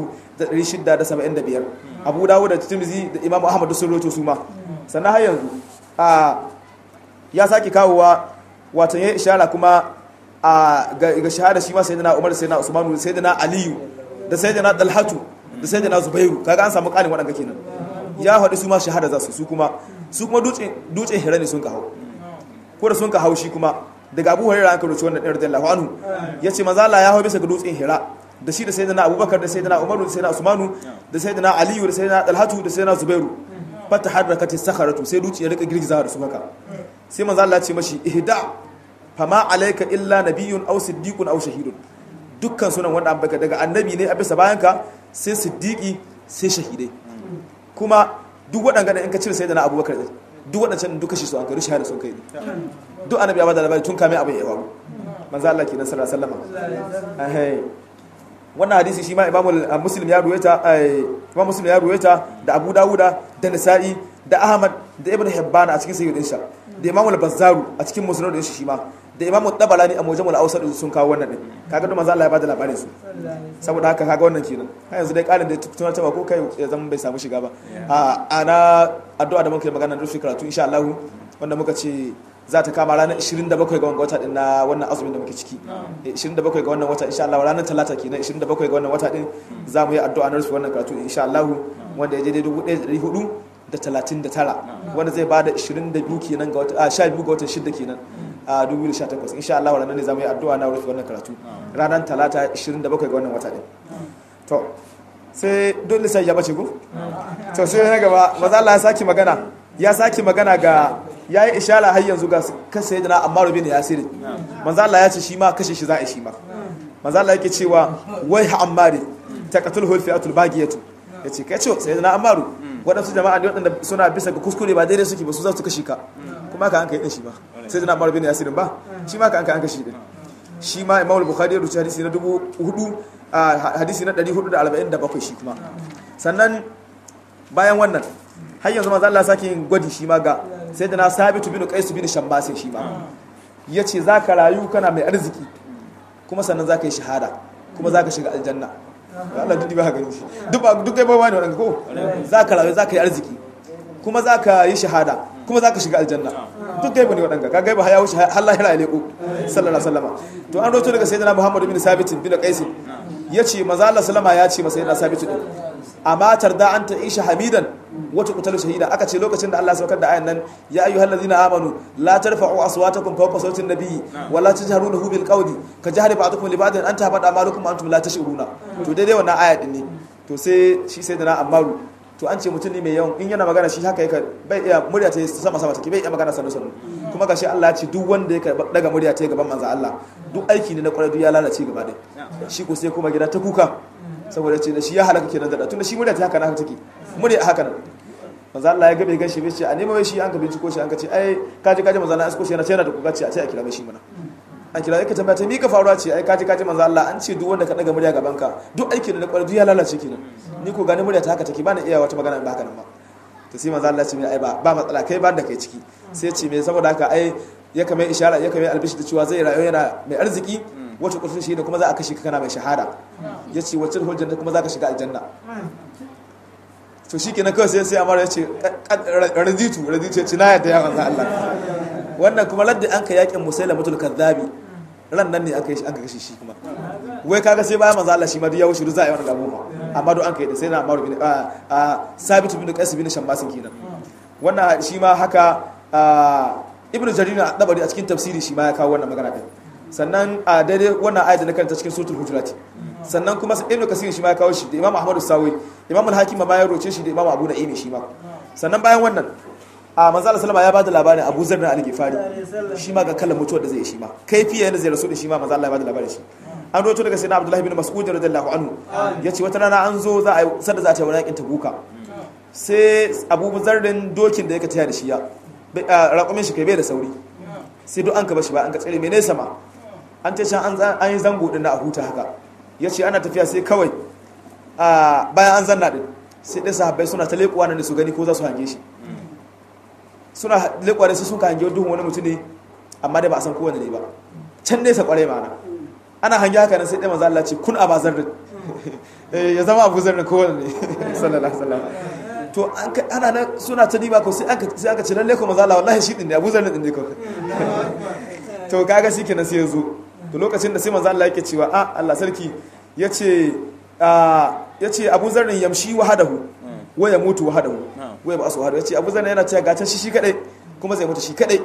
3675 abu dawud da tirmidhi da imamu ahmad da sun rubuta su ma sannan har yanzu a ya saki kawowa wato ya ishara kuma a ga shahada shi ma sayyidina Umar sayyidina Usman sayyidina Aliyu da sayyidina Talhatu da sayyidina Zubairu kaga an samu ƙarin waɗanda kenan ya haɗu su ma shahada za su su kuma su kuma dutsen hira ne sun ka hau ko da sun ka hau shi kuma daga abu hurairah an karuci wannan ɗin radiyallahu anhu ya ce maza Allah ya hau bisa ga dutsen hira da shi da sayyidina abubakar da sayyidina umaru da sayyidina usmanu da sayyidina aliyu da sayyidina dalhatu da sayyidina zubairu fata harrakati sakharatu sai dutsen ya rika girgizawa da su haka sai maza Allah ya ce mashi ihda fama alayka illa nabiyyun aw siddiqun aw shahidun dukkan sunan wanda an baka daga annabi ne a bisa bayanka sai siddiqi sai shahidai kuma duk waɗanda in ka cire sai da na abubakar ɗin duk waɗancan duk kashi su an kai shahada sun kai duk annabi ya bada labari tun kame abin ya faru manzo Allah kenan sallallahu alaihi wasallam wannan hadisi shi ma imamu muslim ya ruwaita imam muslim ya ruwaita da abu dawuda da nisa'i da ahmad da ibn hibban a cikin sayyidin sha da imamu al-bazzaru a cikin musnad din shi ma da imamu tabalani a mujamul awsat sun kawo wannan din kaga duk manzo Allah ya bada labarin su saboda haka kaga wannan kenan har yanzu dai kalin da tunar ta ko kai ya zama bai samu shiga ba a ana addu'a da muka yi magana da shi karatu insha Allah wanda muka ce za ta kama ranar 27 ga wannan wata din na wannan azumin da muke ciki 27 ga wannan wata insha Allah ranar talata kenan 27 ga wannan wata din za mu yi addu'a na rufe wannan karatu insha Allah wanda ya je dai 1400 da 39 wanda zai bada 22 kenan ga wata a 12 ga watan 6 kenan a 2018 insha Allah ranar ne za mu yi addu'a na rufe wannan karatu ranar talata 27 ga wannan wata din to sai dole sai ya bace ku to sai na gaba maza Allah ya saki magana ya saki magana ga yayi ishara har yanzu ga kashe da Ammar bin Yasir manzo Allah ya ce shi ma kashe shi za a shi ma manzo Allah yake cewa wai ha Ammar taqatul hul fi'atul bagiyatu yace kai ce sayyidina Ammar wadansu jama'a ne wadanda suna bisa ga kuskure ba daidai suke ba su za su kashe ka kuma ka an kai din shi ba sayyidina Ammar bin Yasir ba shi ma ka an kai an kashe din shi ma Imam Bukhari ya rubuta hadisi na 4000 hadisi na 447 shi kuma sannan bayan wannan har yanzu manzo Allah sake yin gwadi shi ma ga sai da na sabitu bin qais bin shammas shi ma yace zaka rayu kana mai arziki kuma sannan zaka yi shahada kuma zaka shiga aljanna Allah duk ba gani shi duk ba duk kai ba wani wannan ko zaka rayu zaka yi arziki kuma zaka yi shahada kuma zaka shiga aljanna duk kai bane wadanga ka gaiba ya wuce har lahira ya leko sallallahu alaihi wasallam to an roto daga sayyidina Muhammad bin Sabit bin Qais yace manzo Allah sallama ya ce masa sayyidina Sabit din amma tarda an ta isha hamidan wata kutalu shahida aka ce lokacin da Allah ya saukar da ayan nan ya ayyuhal ladzina amanu la tarfa'u aswatakum fawqa sawti an-nabi wa la tajharu lahu bil qawli ka jahri ba'dukum li ba'din an tahbada amalukum antum la tash'uruna to daidai wannan aya din ne to sai shi sai da na amaru to an ce mutum ne mai yawan in yana magana shi haka yake bai iya murya ta sama sama take bai iya magana sannu sannu kuma gashi Allah ya ce duk wanda yake daga murya ta gaban manzo Allah duk aiki ne na kwarai duk ya lalace gaba ɗaya shi ko sai kuma gida ta kuka saboda ce da shi ya halaka kenan da tunda shi murya ta haka na haka take murya haka nan manzo Allah ya gabe gashi bai ce a nemo shi an ka binciko shi an ka ce ai kaji kaji manzo Allah asko shi yana yana da kuka ce a ce a kira mai shi mana an kira yake tambaya ta mika faruwa ce ai kaji kaji manzo Allah an ce duk wanda ka daga murya gaban ka duk aikin na kwarai duk ya lalace kenan ni ko gani murya ta haka take ba na iya wata magana ba haka nan ba to sai manzo Allah ya ce mai ai ba ba matsala kai ba da kai ciki sai ce me saboda haka ai ya kame ishara ya kame albishi da cewa zai rayu yana mai arziki wata kusa shi da kuma za a kashe ka kana mai shahada ya ce wacce hujjar da kuma za ka shiga aljanna to shi kenan kawai sai sai amara ya ce raditu raditu ya ce na yadda ya manzo Allah wannan kuma ladda an ka yakin musaila mutul kadhabi ran nan ne aka yi an ka kashe shi kuma wai kaga sai bayan manzo Allah shi ma duk ya wuce duk za a yi wannan abubuwa amma duk an kai da sai na Amaru bin a Sabit bin Qais bin Shammasin kenan wannan shi ma haka Ibn Jarir al-Dabari a cikin tafsiri shi ma ya kawo wannan magana din sannan a daidai wannan ayat da na karanta cikin suratul hujurat sannan kuma Ibn Kasir shi ma ya kawo shi da Imam Ahmad Sawi Imam al-Hakim ma ya roce shi da Imam Abu Na'im shi ma sannan bayan wannan a manzo Allah sallama ya bada labarin Abu Zar al-Ghifari shi ma ga kallon mutuwar da zai shi ma kaifiya yana zai rasu da shi ma manzo Allah ya bada labarin shi an roto daga sayyidina Abdullah ibn Mas'ud radiyallahu anhu yace wata rana an zo za a yi sadda za ta yi wani yakin Tabuka sai Abu Zarrin dokin da yake taya da shi ya raƙumin shi kai bai da sauri sai duk an ka bashi ba an ka tsere mai nesa ma an ta can an yi zango din na a huta haka yace ana tafiya sai kawai bayan an zanna din sai ɗin sahabbai suna ta leƙuwa nan da su gani ko za su hange shi suna leƙuwa da su sun ka hange duhun wani mutum ne amma dai ba a san kowane ne ba can nesa ƙwarai ma'ana ana hange haka nan sai ɗaya maza Allah ce kun a bazar da ya zama abu zarrin kowane ne sallallahu alaihi wasallam to ana nan suna ta diba ko sai aka sai aka ce lalle ko maza Allah wallahi shi din ne abu zarrin din ne ko to kaga shi kenan sai ya zo to lokacin da sai manzo Allah yake cewa a Allah sarki yace yace Abu Zarrin yamshi wahadahu wa ya mutu wahadahu wa ya ba su wahadahu yace Abu Zarrin yana cewa gatan shi shi kadai kuma zai mutu shi kadai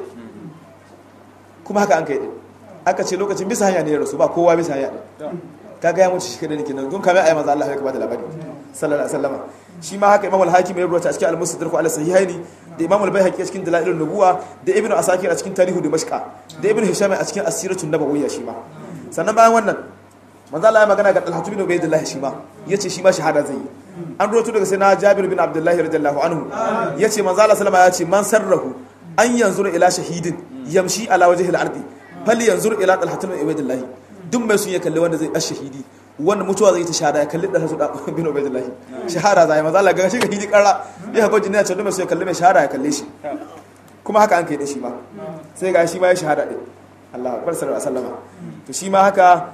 kuma haka an kai aka ce lokacin bisa hanya ne ya rasu ba kowa bisa hanya kaga ya mutu shi kadai ne kenan don kamar ayi manzo Allah ya bada labari sallallahu alaihi wasallam shi ma haka Imam al-Hakim ya rubuta a cikin al-Mustadrak ala sahihaini da Imam al-Baihaqi a cikin Dalailun Nubuwa da Ibn Asakir a cikin Tarihu Dimashq da Ibn Hisham a cikin Asiratun Nabawiyya shi ma sannan bayan wannan manzo Allah ya magana ga Talhatu bin Ubaydillah shi ma yace shi ma shahada zai yi an roto daga sai na Jabir bin Abdullah radiyallahu anhu yace manzo Allah sallama ya ce man sarrahu an yanzura ila shahidin yamshi ala wajhil ardi fal yanzur ila Talhatu bin Ubaydillah duk mai sun ya kalli wanda zai ashahidi wanda mutuwa zai ta shahada ya kalli da hasu da bin Ubaydillah shahada zai manzo Allah ga shi ga hidi karra ya hako jinna ce duk mai sun ya kalli mai shahada ya kalle shi kuma haka an kai da shi ma sai ga shi ma ya shahada din Allah akbar sallallahu alaihi wasallam to shi ma haka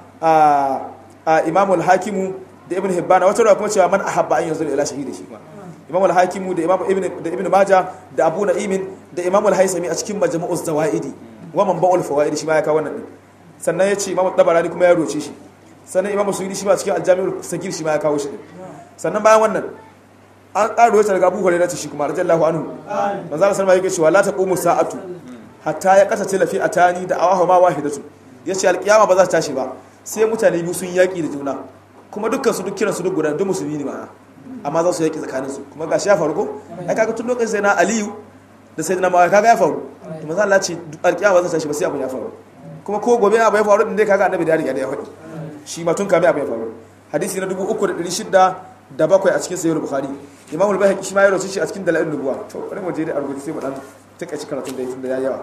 a imamul hakimu da ibn hibban wata ruwa kuma cewa man ahabba an yanzu ila shahidi shi ma imamul hakimu da imam ibn da ibn majah da abu na'imin da imamul haisami a cikin majmu'uz zawaidi wa man ba'ul fawaid shi ma ya kawo wannan din sannan yace imam tabarani kuma ya roce shi sannan imam suyudi shi ma cikin aljami'ul sagir shi ma ya kawo shi din sannan bayan wannan an ƙaro wata daga abu hurairah shi kuma radiyallahu anhu manzo Allah sallallahu alaihi wasallam yake cewa la taqumu sa'atu hatta ya kasa tilafi atani da awahu ma wahidatu yace alqiyama ba za ta tashi ba sai mutane biyu sun yaƙi da juna kuma dukkan su duk kiransu duk guda duk musulmi ne ma'ana amma za su yaƙi tsakanin su kuma gashi ya faru ko ai kaga tun lokacin sai na Aliyu da sai na Muawiya kaga ya faru to manzo Allah ce alƙiyama za ta tashi ba sai abun ya faru kuma ko gobe abu ya faru din dai kaga annabi da ya riga da ya faɗi shi ma tun kame abu ya faru hadisi na 3600 da bakwai a cikin sahih bukhari imam al-bayhaqi shi ma ya rawaito shi a cikin dalailun nubuwa to bari mu je da arbuci sai mu dan takaici karatun da yake da yawa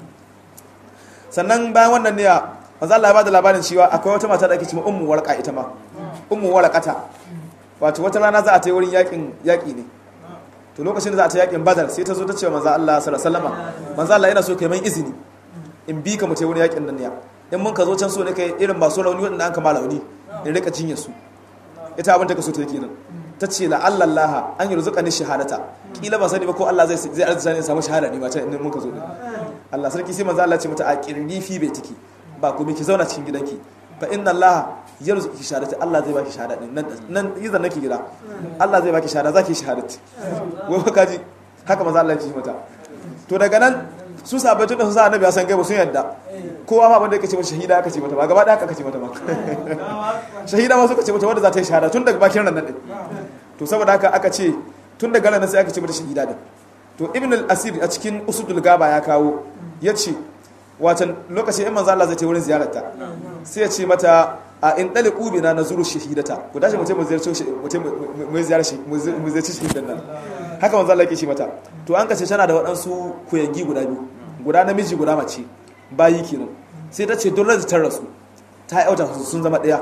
sannan bayan wannan ne manzo Allah ya bada labarin cewa akwai wata mata da ake cewa ummu warqa ita ma ummu warqata wato wata rana za a ta yi wurin yakin yaki ne to lokacin da za a ta yakin badar sai ta zo ta ce manzo Allah sallallahu alaihi wasallam manzo Allah yana so kai mai izini in bi ka mu ta wurin yakin nan ne in mun ka zo can so ne kai irin masu rauni wadanda an kama rauni in rika cinye su ita abin ta ka so ta kenan ta ce la Allah Allah an yi rizuka ni shahadata kila ba sani ba ko Allah zai zai arzuta ne samu shahada ne ba ta in mun ka zo din Allah sarki sai manzo Allah ya ce mata a kirni fi bai tiki ba kuma ki zauna cikin gidanki fa inna Allah yarzuki shahadati Allah zai baki shahada din nan nan izan nake gida Allah zai baki shahada zaki shahadati wai ba kaji haka manzo Allah ya ce mata to daga nan su sabai tun da su sa annabi ya san gaiba sun yadda kowa ma abin da yake ce mata shahida aka ce mata ba gaba da aka ce mata ba shahida ma suka ce mata wanda za ta yi shahada tun daga bakin ran nan din to saboda haka aka ce tun daga ran sai aka ce mata shahida din to ibn al-asir a cikin usudul gaba ya kawo yace watan lokacin in manzo Allah zai ta wurin ziyararta sai ya ce mata a in dali ubina na zuru shahidata ku tashi mutum mu ziyarci mutum mu ziyarci mu ziyarci shahidan nan haka manzo Allah yake shi mata to an kace tana da waɗansu kuyangi guda biyu guda namiji guda mace bayi kenan sai ta ce dole ta rasu ta yauta sun zama ɗaya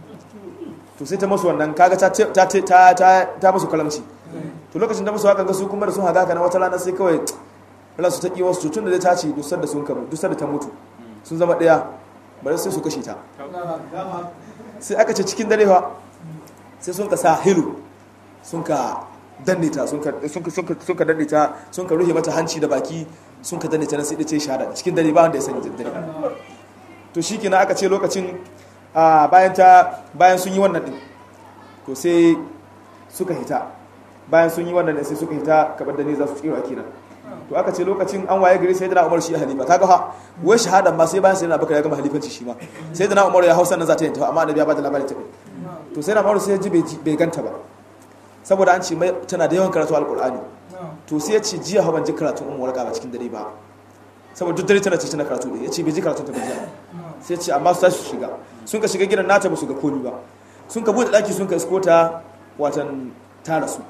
to sai ta masu wannan kaga ta ta ta ta ta masu kalamci to lokacin da musu haka ga su kuma da sun haga kana wata rana sai kawai ransu ta ki wasu tun da ta ce dusar da sun karu dusar da ta mutu sun zama ɗaya bari sai su kashe ta sai aka ce cikin dare fa sai sun ka sa hilu sun ka danne ta sun ka danne ta sun ka rufe mata hanci da baki sun ka danne ta na sai da ce shahada cikin dare ba wanda ya sani dare to shi kenan aka ce lokacin bayan ta bayan sun yi wannan din to sai suka hita bayan sun yi wannan din sai suka hita kabar da ne za su tsira kenan to aka ce lokacin an waye gari sai da Umar shi halifa kaga ha wai shahadan ma sai bayan sai da Abubakar ya gama halifanci shi ma sai da Umar ya hausa nan za ta yi ta amma annabi ya bada labarin ta to sai da Umar sai ya ji bai ganta ba saboda an ce mai tana da yawan karatu alkur'ani to sai ya ce jiya ha ban ji karatun ummu warqa ba cikin dare ba saboda duk dare tana ce tana karatu ya ce bai ji karatun ta ba jiya sai ya ce amma su tashi su shiga sun ka shiga gidan nata ba su ga komi ba sun ka bude daki sun ka isko ta watan ta rasu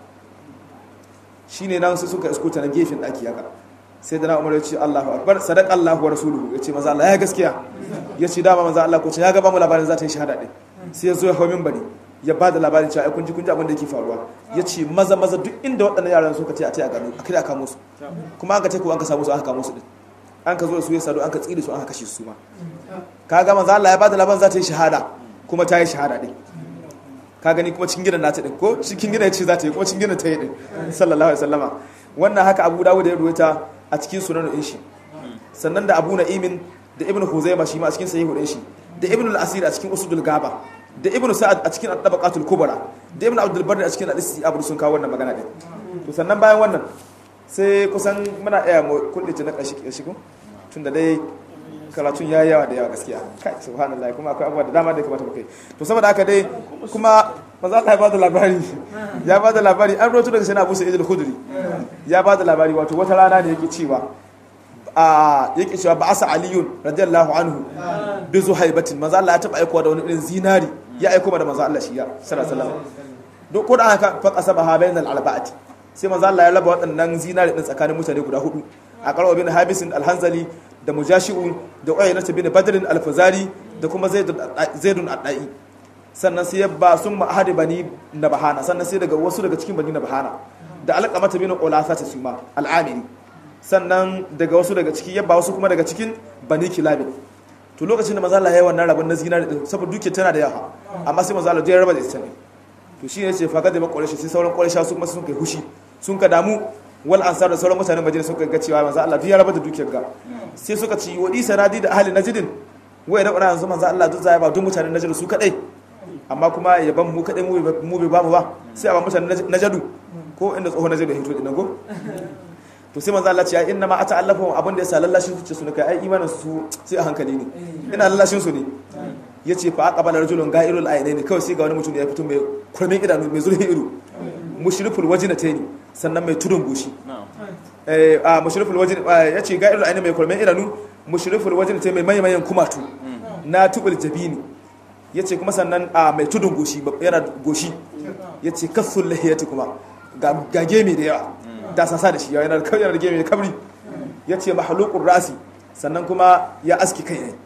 shine nan sai suka isko ta na gefen daki haka sai da na umar ya ce Allahu akbar sadaq Allahu wa rasuluhu ya ce maza Allah ya gaskiya ya ce dama maza Allah ko ce ya ga ba mu labarin za ta yi shahada din sai ya zo ya hawo minbari ya ba da labarin cewa kun ji kun ji abin da yake faruwa ya ce maza maza duk inda waɗannan yaran suka ce a ce a gano a kai a kamo su kuma an ka ce ko an ka samu su an ka kamo su din an ka zo da su ya sadu an ka tsire su an ka kashe su ma ka ga manzo Allah ya ba da labarin za ta yi shahada kuma ta yi shahada din ka gani kuma cikin gidan nata din ko cikin gidan ya ce za ta yi kuma cikin gidan ta yi din sallallahu alaihi wasallama wannan haka Abu Dawud ya ruwaita a cikin sunan din shi sannan da Abu Na'imin da Ibn Huzaima shi ma a cikin sahihu din shi da ibn al-asir a cikin usudul gaba da ibn sa'ad a cikin at-tabaqatul kubra da ibn abdul barri a cikin al-istiab sun kawo wannan magana din to sannan bayan wannan sai kusan muna iya mu kullace na kashi kashi ko tunda dai karatun ya yawa da yawa gaskiya kai subhanallah kuma akwai abubuwa da dama da ya kamata mu kai to saboda haka dai kuma manzo Allah ya bada labari ya bada labari an roto daga sayyidina Abu Sa'id al-Khudri ya bada labari wato wata rana ne yake cewa a yake cewa ba asa aliyun radiyallahu anhu bi zuhaibatin manzo Allah ya taba aikowa da wani irin zinari ya aiko da manzo Allah shi ya sallallahu alaihi wasallam duk ko da aka fa qasaba ha bainal alba'ati sai manzo Allah ya raba waɗannan zinari din tsakanin mutane guda hudu a qarwa bin habisin al-hanzali da mujashi'u da uyaynat bin badr al-fazari da kuma zaidun ad-da'i sannan sai ya ba sun ma'ahadi bani nabahana sannan sai daga wasu daga cikin bani nabahana da alqamata bin ulasa ta suma al-amiri sannan daga wasu daga ciki yabba wasu kuma daga cikin bani kilabin to lokacin da mazala ya yi wannan rabin na zinari din saboda duke tana da yawa amma sai mazala ya raba da ita ne to shi ne ce faga da makwarai sai sauran kwarai su kuma sun kai hushi sun ka damu wal ansar da sauran mutanen madina sun ga cewa manzo Allah duk ya raba da dukiyar ga sai suka ci wadi sanadi da ahli najdin wai da yanzu manzo Allah duk zai ba duk mutanen najd su kadai amma kuma ya ban mu kadai mu bai ba mu ba sai a ba mutanen najdu ko inda tsohon najd da hito dinan ko to sai manzo Allah ce inna ma ata'allafu abin da yasa lallashin su ce su kai ai imanin su sai a hankali ne ina lallashin su ne yace fa aqbala rajulun ga'irul aynaini kawai sai ga wani mutum da ya fito mai kurmin idanu mai zurfin ido mushriful wajnataini sannan mai tudun goshi eh a mushriful wajn yace ga'irul aynaini mai kurmin idanu mushriful wajnataini mai mayan kumatu na tubul jabini yace kuma sannan a mai tudun goshi yana goshi yace kasul lahiyati kuma ga gage mai da yawa da sasa da shi yana da yana da gemi da kabri ya ce mahalukun rasi sannan kuma ya aski kai ne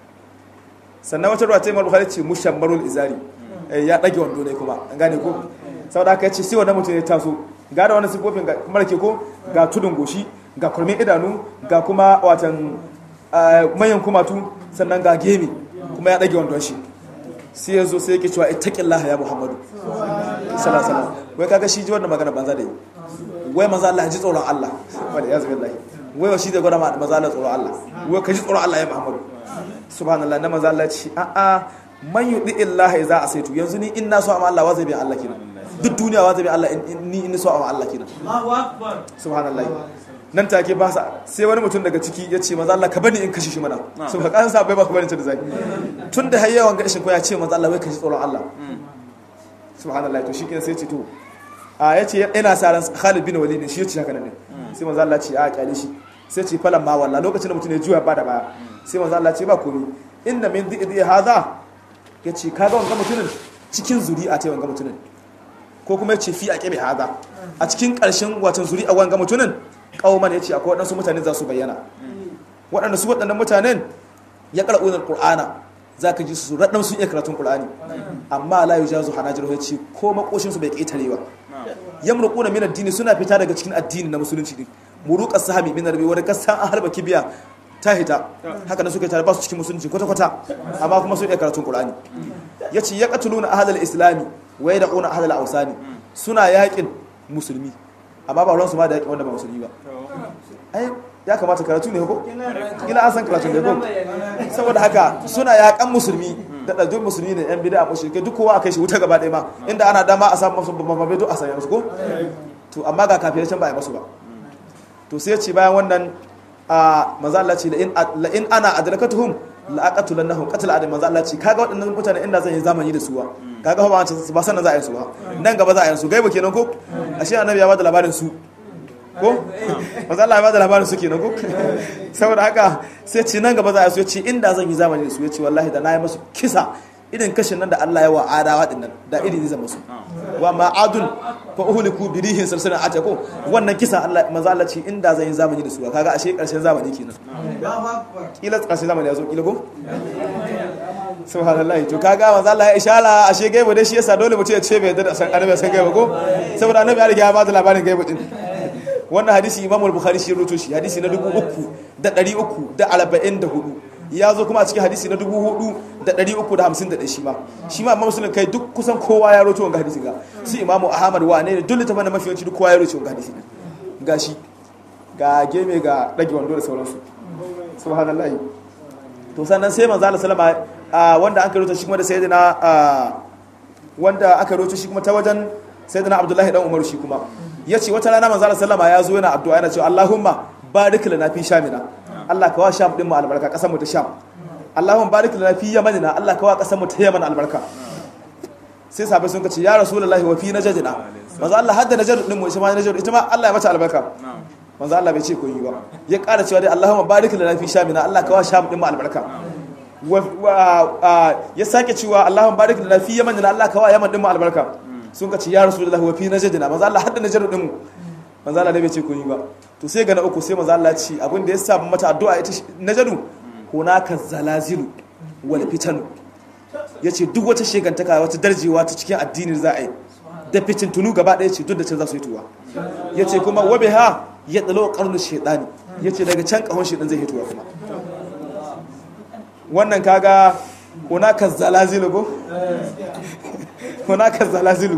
sannan wata ruwa ta yi maruwa ce mushammarul izari ya ɗage wando ne kuma an gane ko sau da aka ce sai wannan mutum ya taso ga da wani sifofin mara ke ko ga tudun goshi ga kurmin idanu ga kuma watan mayan kumatu sannan ga gemi kuma ya ɗage wandon shi sai ya zo sai yake cewa ittaqillaha ya muhammadu sallallahu alaihi wasallam wai kaga shi ji wannan magana banza da yi wai maza Allah ji tsoron Allah wanda ya zubi lahi wai wa shi zai gwada maza Allah tsoron Allah wai ka ji tsoron Allah ya Muhammadu subhanallah na maza Allah ce a a man yudi illahi za a saitu yanzu ni in na so amma Allah wa zai bi Allah kina duk duniya wa zai bi Allah ni in so amma Allah kina subhanallah nan take ba sa sai wani mutum daga ciki ya ce maza Allah ka bani in kashe shi mana saboda kan sa bai ba ka bani ta da zai tun da hayyawan ga ishin ko ya ce maza Allah wai ka ji tsoron Allah subhanallah to shi kenan sai ce to a ya ce yana sa ran Khalid bin Walid shi ya ce haka nan sai manzo Allah ce a kyale shi sai ce falan ma walla lokacin da mutum ya juya ba da baya sai manzo Allah ce ba komai inda min dhidi hadha ya ce kaga wanga mutumin cikin zuri'a ta wanga mutumin ko kuma ya ce fi a kebe hadha a cikin karshen watan zuri'a wanga mutumin kauman ya ce akwai waɗansu mutane za su bayyana waɗanda su waɗannan mutanen ya qara'una alqur'ana za ka ji su raɗin sun iya karatun ƙulani amma la yi jazu hanajar ya ce ko makoshinsu bai ƙetare ba yamruku na min addini suna fita daga cikin addini na musulunci ne muruƙar sahami min rabi wani kasan an harba kibiya ta hita haka na suka tare ba su cikin musulunci kwata-kwata amma kuma sun iya karatun ƙulani ya ce ya ƙatulu na ahalar islami wai da ƙuna ahalar ausani suna yaƙin musulmi amma ba ruwansu ma da yaƙin wanda ba musulmi ba ya kamata karatu ne ko kila an san karatu ne ko saboda haka suna yakan musulmi da ɗaɗɗun musulmi ne yan bida a mashirke duk kowa a kai shi wuta gaba ɗaya ma inda ana dama a samu masu babban duk a sanya musu ko to amma ga kafin can ba a yi masu ba to sai ce bayan wannan a maza Allah ce la in ana adrakatuhum la aqatulannahum qatl adam maza Allah ce kaga waɗannan mutane inda zan yi zamani da su ba kaga ba ba sanan za a yi su ba nan gaba za a yi su gaiba kenan ko ashe annabi ya bada labarin su ko maza Allah ya bada labarin su kenan ko saboda haka sai ce nan gaba za a so ya ce inda zan yi zamani da su ya ce wallahi da na yi masu kisa irin kashin nan da Allah ya wa adawa din nan da irin zai musu wa ma adun fa uhliku bi rihin salsalin atako wannan kisa Allah maza Allah ce inda zan yi zamani da su kaga ashe karshen zamani kenan kila karshen zamani ya zo kila ko subhanallah to kaga maza Allah ya ishara ashe gaibo dai shi yasa dole mutum ya ce bai da san annabi san gaibo ko saboda annabi ya riga ya ba da labarin gaibo din wannan hadisi imamul bukhari shi rubuto shi hadisi na dubu uku da ɗari uku da arba'in da hudu ya zo kuma a cikin hadisi na dubu hudu da ɗari uku da hamsin da ɗaya shi ma shi ma amma musulun kai duk kusan kowa ya roto wanga hadisi ga su imamu ahmad wa ne duk littafin da mafi yawanci duk kowa ya roto wanga hadisi ga shi ga geme ga ɗage wando da sauransu subhanallah to sannan sai manzo Allah sallama wanda an karuta shi kuma da sayyidina wanda aka rubuta shi kuma ta wajen sayyidina abdullahi dan umar shi kuma yace wata rana manzo Allah sallama ya zo yana addu'a yana cewa Allahumma barik lana fi shamina Allah ka wa sham din mu albarka kasar mu ta sham Allahumma barik lana fi yamanina Allah ka wa kasar mu ta yaman albarka sai sahabbai sun kace ya rasulullahi wa fi najdina manzo Allah hadda najd din mu ita ma najd ita ma Allah ya mata albarka manzo Allah bai ce ko yi ba ya ƙara cewa dai Allahumma barik lana fi shamina Allah ka wa sham din mu albarka ya sake cewa Allahumma barik lana fi yamanina Allah ka wa yaman din mu albarka sun kace ya rasulullahi wa fi najdina manzo Allah hadda najd din mu manzo Allah bai ce ko yi ba to sai ga na uku sai manzo Allah ya ce abin da ya sa mata addu'a ita najdu hunaka zalazilu wal fitanu yace duk wata shegantaka wata darjewa ta cikin addinin za a yi da fitin tunu gaba ɗaya ce duk da can za su yi tuwa yace kuma wabe ha ya dalo qarnu shaytani yace daga can kahon shaytan zai hituwa kuma wannan kaga hunaka zalazilu go hunaka zalazilu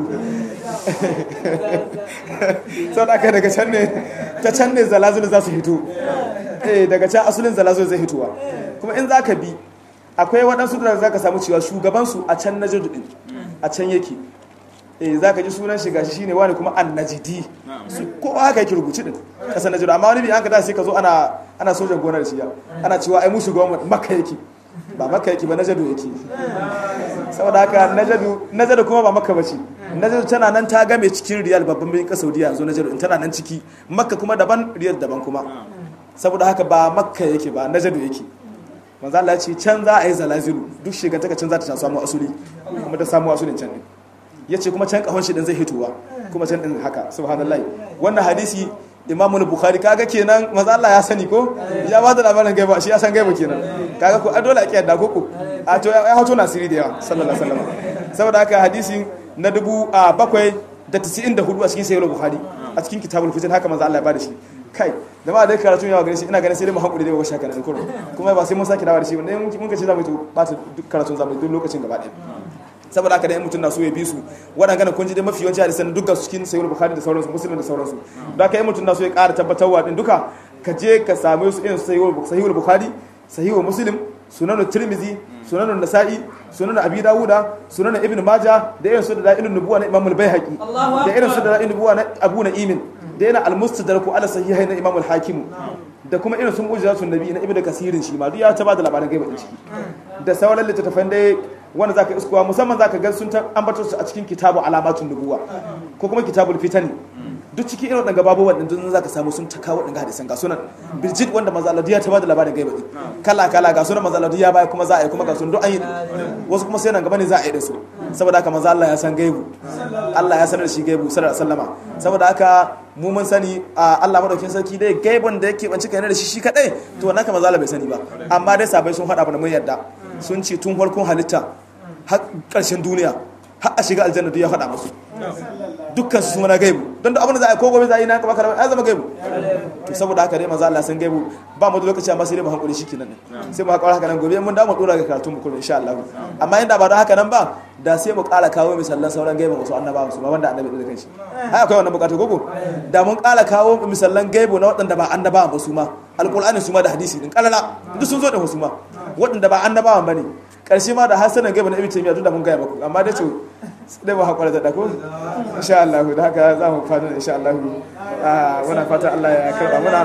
sau da aka daga can ne ta can ne zalazilu za su hito eh daga can asulin zalazilu zai hituwa kuma in za ka bi akwai waɗansu da za ka samu cewa shugabansu a can na jirgin a can yake eh za ka ji sunan shiga shi shine wani kuma an najidi su kowa haka yake rubuci din kasar najidu amma wani bi an ka da sai ka zo ana ana sojan gonar shi ana cewa ai mu shugaban makka yake ba makka yake ba najadu yake saboda haka najadu najadu kuma ba makka bace najadu tana nan ta game cikin riyal babban birnin kasar saudiya yanzu najadu in tana nan ciki makka kuma daban riyal daban kuma saboda haka ba makka yake ba najadu yake manzo Allah ya ce can za a yi zalazilu duk shekantaka can za ta samu asuli kuma ta samu asulin can din yace kuma can kahon shi din zai hitowa kuma can din haka subhanallahi wannan hadisi Imam Bukhari kaga kenan manzo Allah ya sani ko ya ba da labarin gaiba shi ya san gaiba kenan kaga ko dole a kiyar da koko a to ya hoto nasiri da yawa sallallahu alaihi wasallam saboda haka hadisi na dubu a bakwai da 94 a cikin sahih Bukhari a cikin kitabul fitan haka manzo Allah ya bada shi kai da ma dai karatun yawa gare shi ina ganin sai dai mu hankuri dai ba shaka nan kurun kuma ba sai mun saki dawo da shi wanda mun mun kace za mu yi ba ta duk karatun zamu duk lokacin gaba ɗaya saboda haka dai mutum na so ya bi su waɗanda kun ji dai mafi yawanci hadisan duka su cikin sahih bukhari da sauransu muslim da sauransu da haka mutum na so ya ƙara tabbatarwa din duka ka je ka same su irin sahih bukhari sahih muslim sunan tirmizi sunan nasa'i sunan abi dawuda sunan ibn maja da irin su da da'ilun nubuwa na imam al-baihaqi da irin su da da'ilun nubuwa na abu na'imin da yana al-mustadraku ala sahihai na imam al-hakim da kuma irin sun mu'jizatun nabi na ibnu kasirin shi ma duk ya ta bada labaran gaiba din ciki da sauran littattafan dai wanda zaka iskuwa musamman zaka ga sun ambato su a cikin kitabu alamatun nubuwa ko kuma kitabul fitani duk cikin irin wadanda babu wadanda duk zaka samu sun ta kawo wadanda hadisan ga sunan birjit wanda manzo Allah ya ta bada labarin gaiba din kala kala ga sunan manzo Allah ya baya kuma za a yi kuma ga sunan duk an yi wasu kuma sai nan gaba ne za a yi da su saboda haka manzo Allah ya san gaibu Allah ya sanar da shi gaibu sallallahu alaihi wasallama saboda haka mu mun sani Allah madaukin sarki dai gaibon da yake banci kai da shi shi kadai to wannan kama zala bai sani ba amma dai sabai sun hada mana mun yadda sun ce tun farkon halitta har karshen duniya har a shiga aljanna duk ya hada musu dukkan su suna gaibu don da abin da za a yi ko gobe za a yi na kaba karama ya zama gaibu to saboda haka dai manzo Allah san gaibu ba mu da lokaci amma sai dai mu hankuri shikenan ne sai mu hakura haka nan gobe mun da mu dora ga karatu mu kullum insha Allah amma inda ba don haka nan ba da sai mu kala kawo misallan sauran gaibu wasu annabawa su ba wanda annabi da kanshi ai akwai wannan bukatu gogo da mun kala kawo misallan gaibu na waɗanda ba annabawa ba su ma alqur'ani su ma da hadisi din kalala duk sun zo da wasu ma waɗanda ba annabawa bane karshe ma da hasanan gaibu na ibn taymiya duk da mun gaya muku amma dai ce dai ba hakura da dako insha Allah da haka za mu fada insha Allah muna fata Allah ya karba muna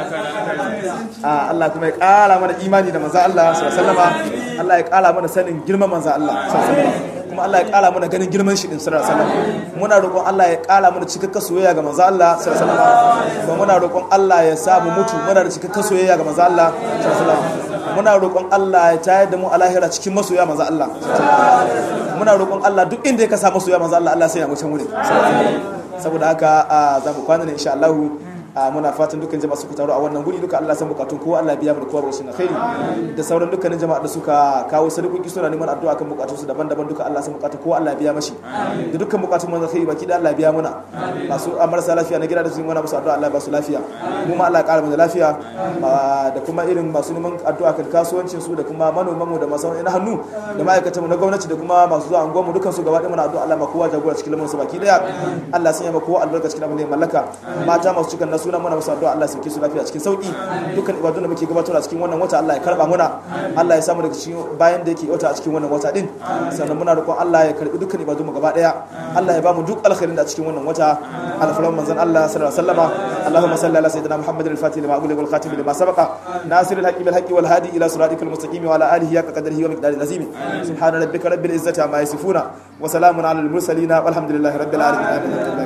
Allah kuma ya kara mana imani da manzo Allah sallallahu alaihi Allah ya kara mana sanin girman manzo Allah sallallahu alaihi kuma Allah ya kara mana ganin girman shi din sallallahu alaihi muna roƙon Allah ya kara mana cikakken soyayya ga manzo Allah sallallahu alaihi kuma muna roƙon Allah ya sa mu mutu muna da cikakken soyayya ga manzo Allah sallallahu alaihi muna roƙon Allah ya tayar da mu a lahira cikin masoya manzo Allah muna roƙon Allah duk inda ya kasa masoya manzo Allah Allah sai ya mutum wuri saboda haka za mu kwana ne insha Allah muna fatan dukkan jama'a suka taru a wannan guri duka Allah san bukatun kowa Allah biya mu da kowa rashin alkhairi da sauran dukkanin jama'a da suka kawo sadakoki suna neman addu'a kan bukatun su daban-daban duka Allah san bukatun kowa Allah biya mashi da dukkan bukatun mu alkhairi baki da Allah biya muna masu marasa lafiya na gida da su yi mana musu addu'a Allah ba su lafiya mu ma Allah ya kara mu da lafiya da kuma irin masu neman addu'a kan kasuwancin su da kuma manoman mu da masu na hannu da ma'aikatan mu na gwamnati da kuma masu zuwa anguwan mu dukkan su gaba ɗaya muna addu'a Allah ma kowa jagora cikin lamarin su baki daya Allah sanya ma kowa albarka cikin abin da ya mallaka mata masu cikin nasu suna muna musu addu'a Allah ya sauke su lafiya cikin sauki dukkan ibadun da muke gabatarwa cikin wannan wata Allah ya karba muna Allah ya samu daga cikin bayan da yake wata a cikin wannan wata din sannan muna roƙon Allah ya karbi dukkan ibadun mu gaba daya Allah ya ba mu duk alkhairin da a cikin wannan wata alfalan manzon Allah sallallahu alaihi wasallama Allahumma salli ala sayyidina Muhammadin al-fatih lima ughliqa wal khatim lima sabaqa nasir al-haqqi bil haqqi wal hadi ila siratikal mustaqim wa ala alihi haqqa qadrihi wa miqdaril azim subhana rabbika rabbil izzati amma yasifuna wa salamun ala al mursalin walhamdulillahi rabbil alamin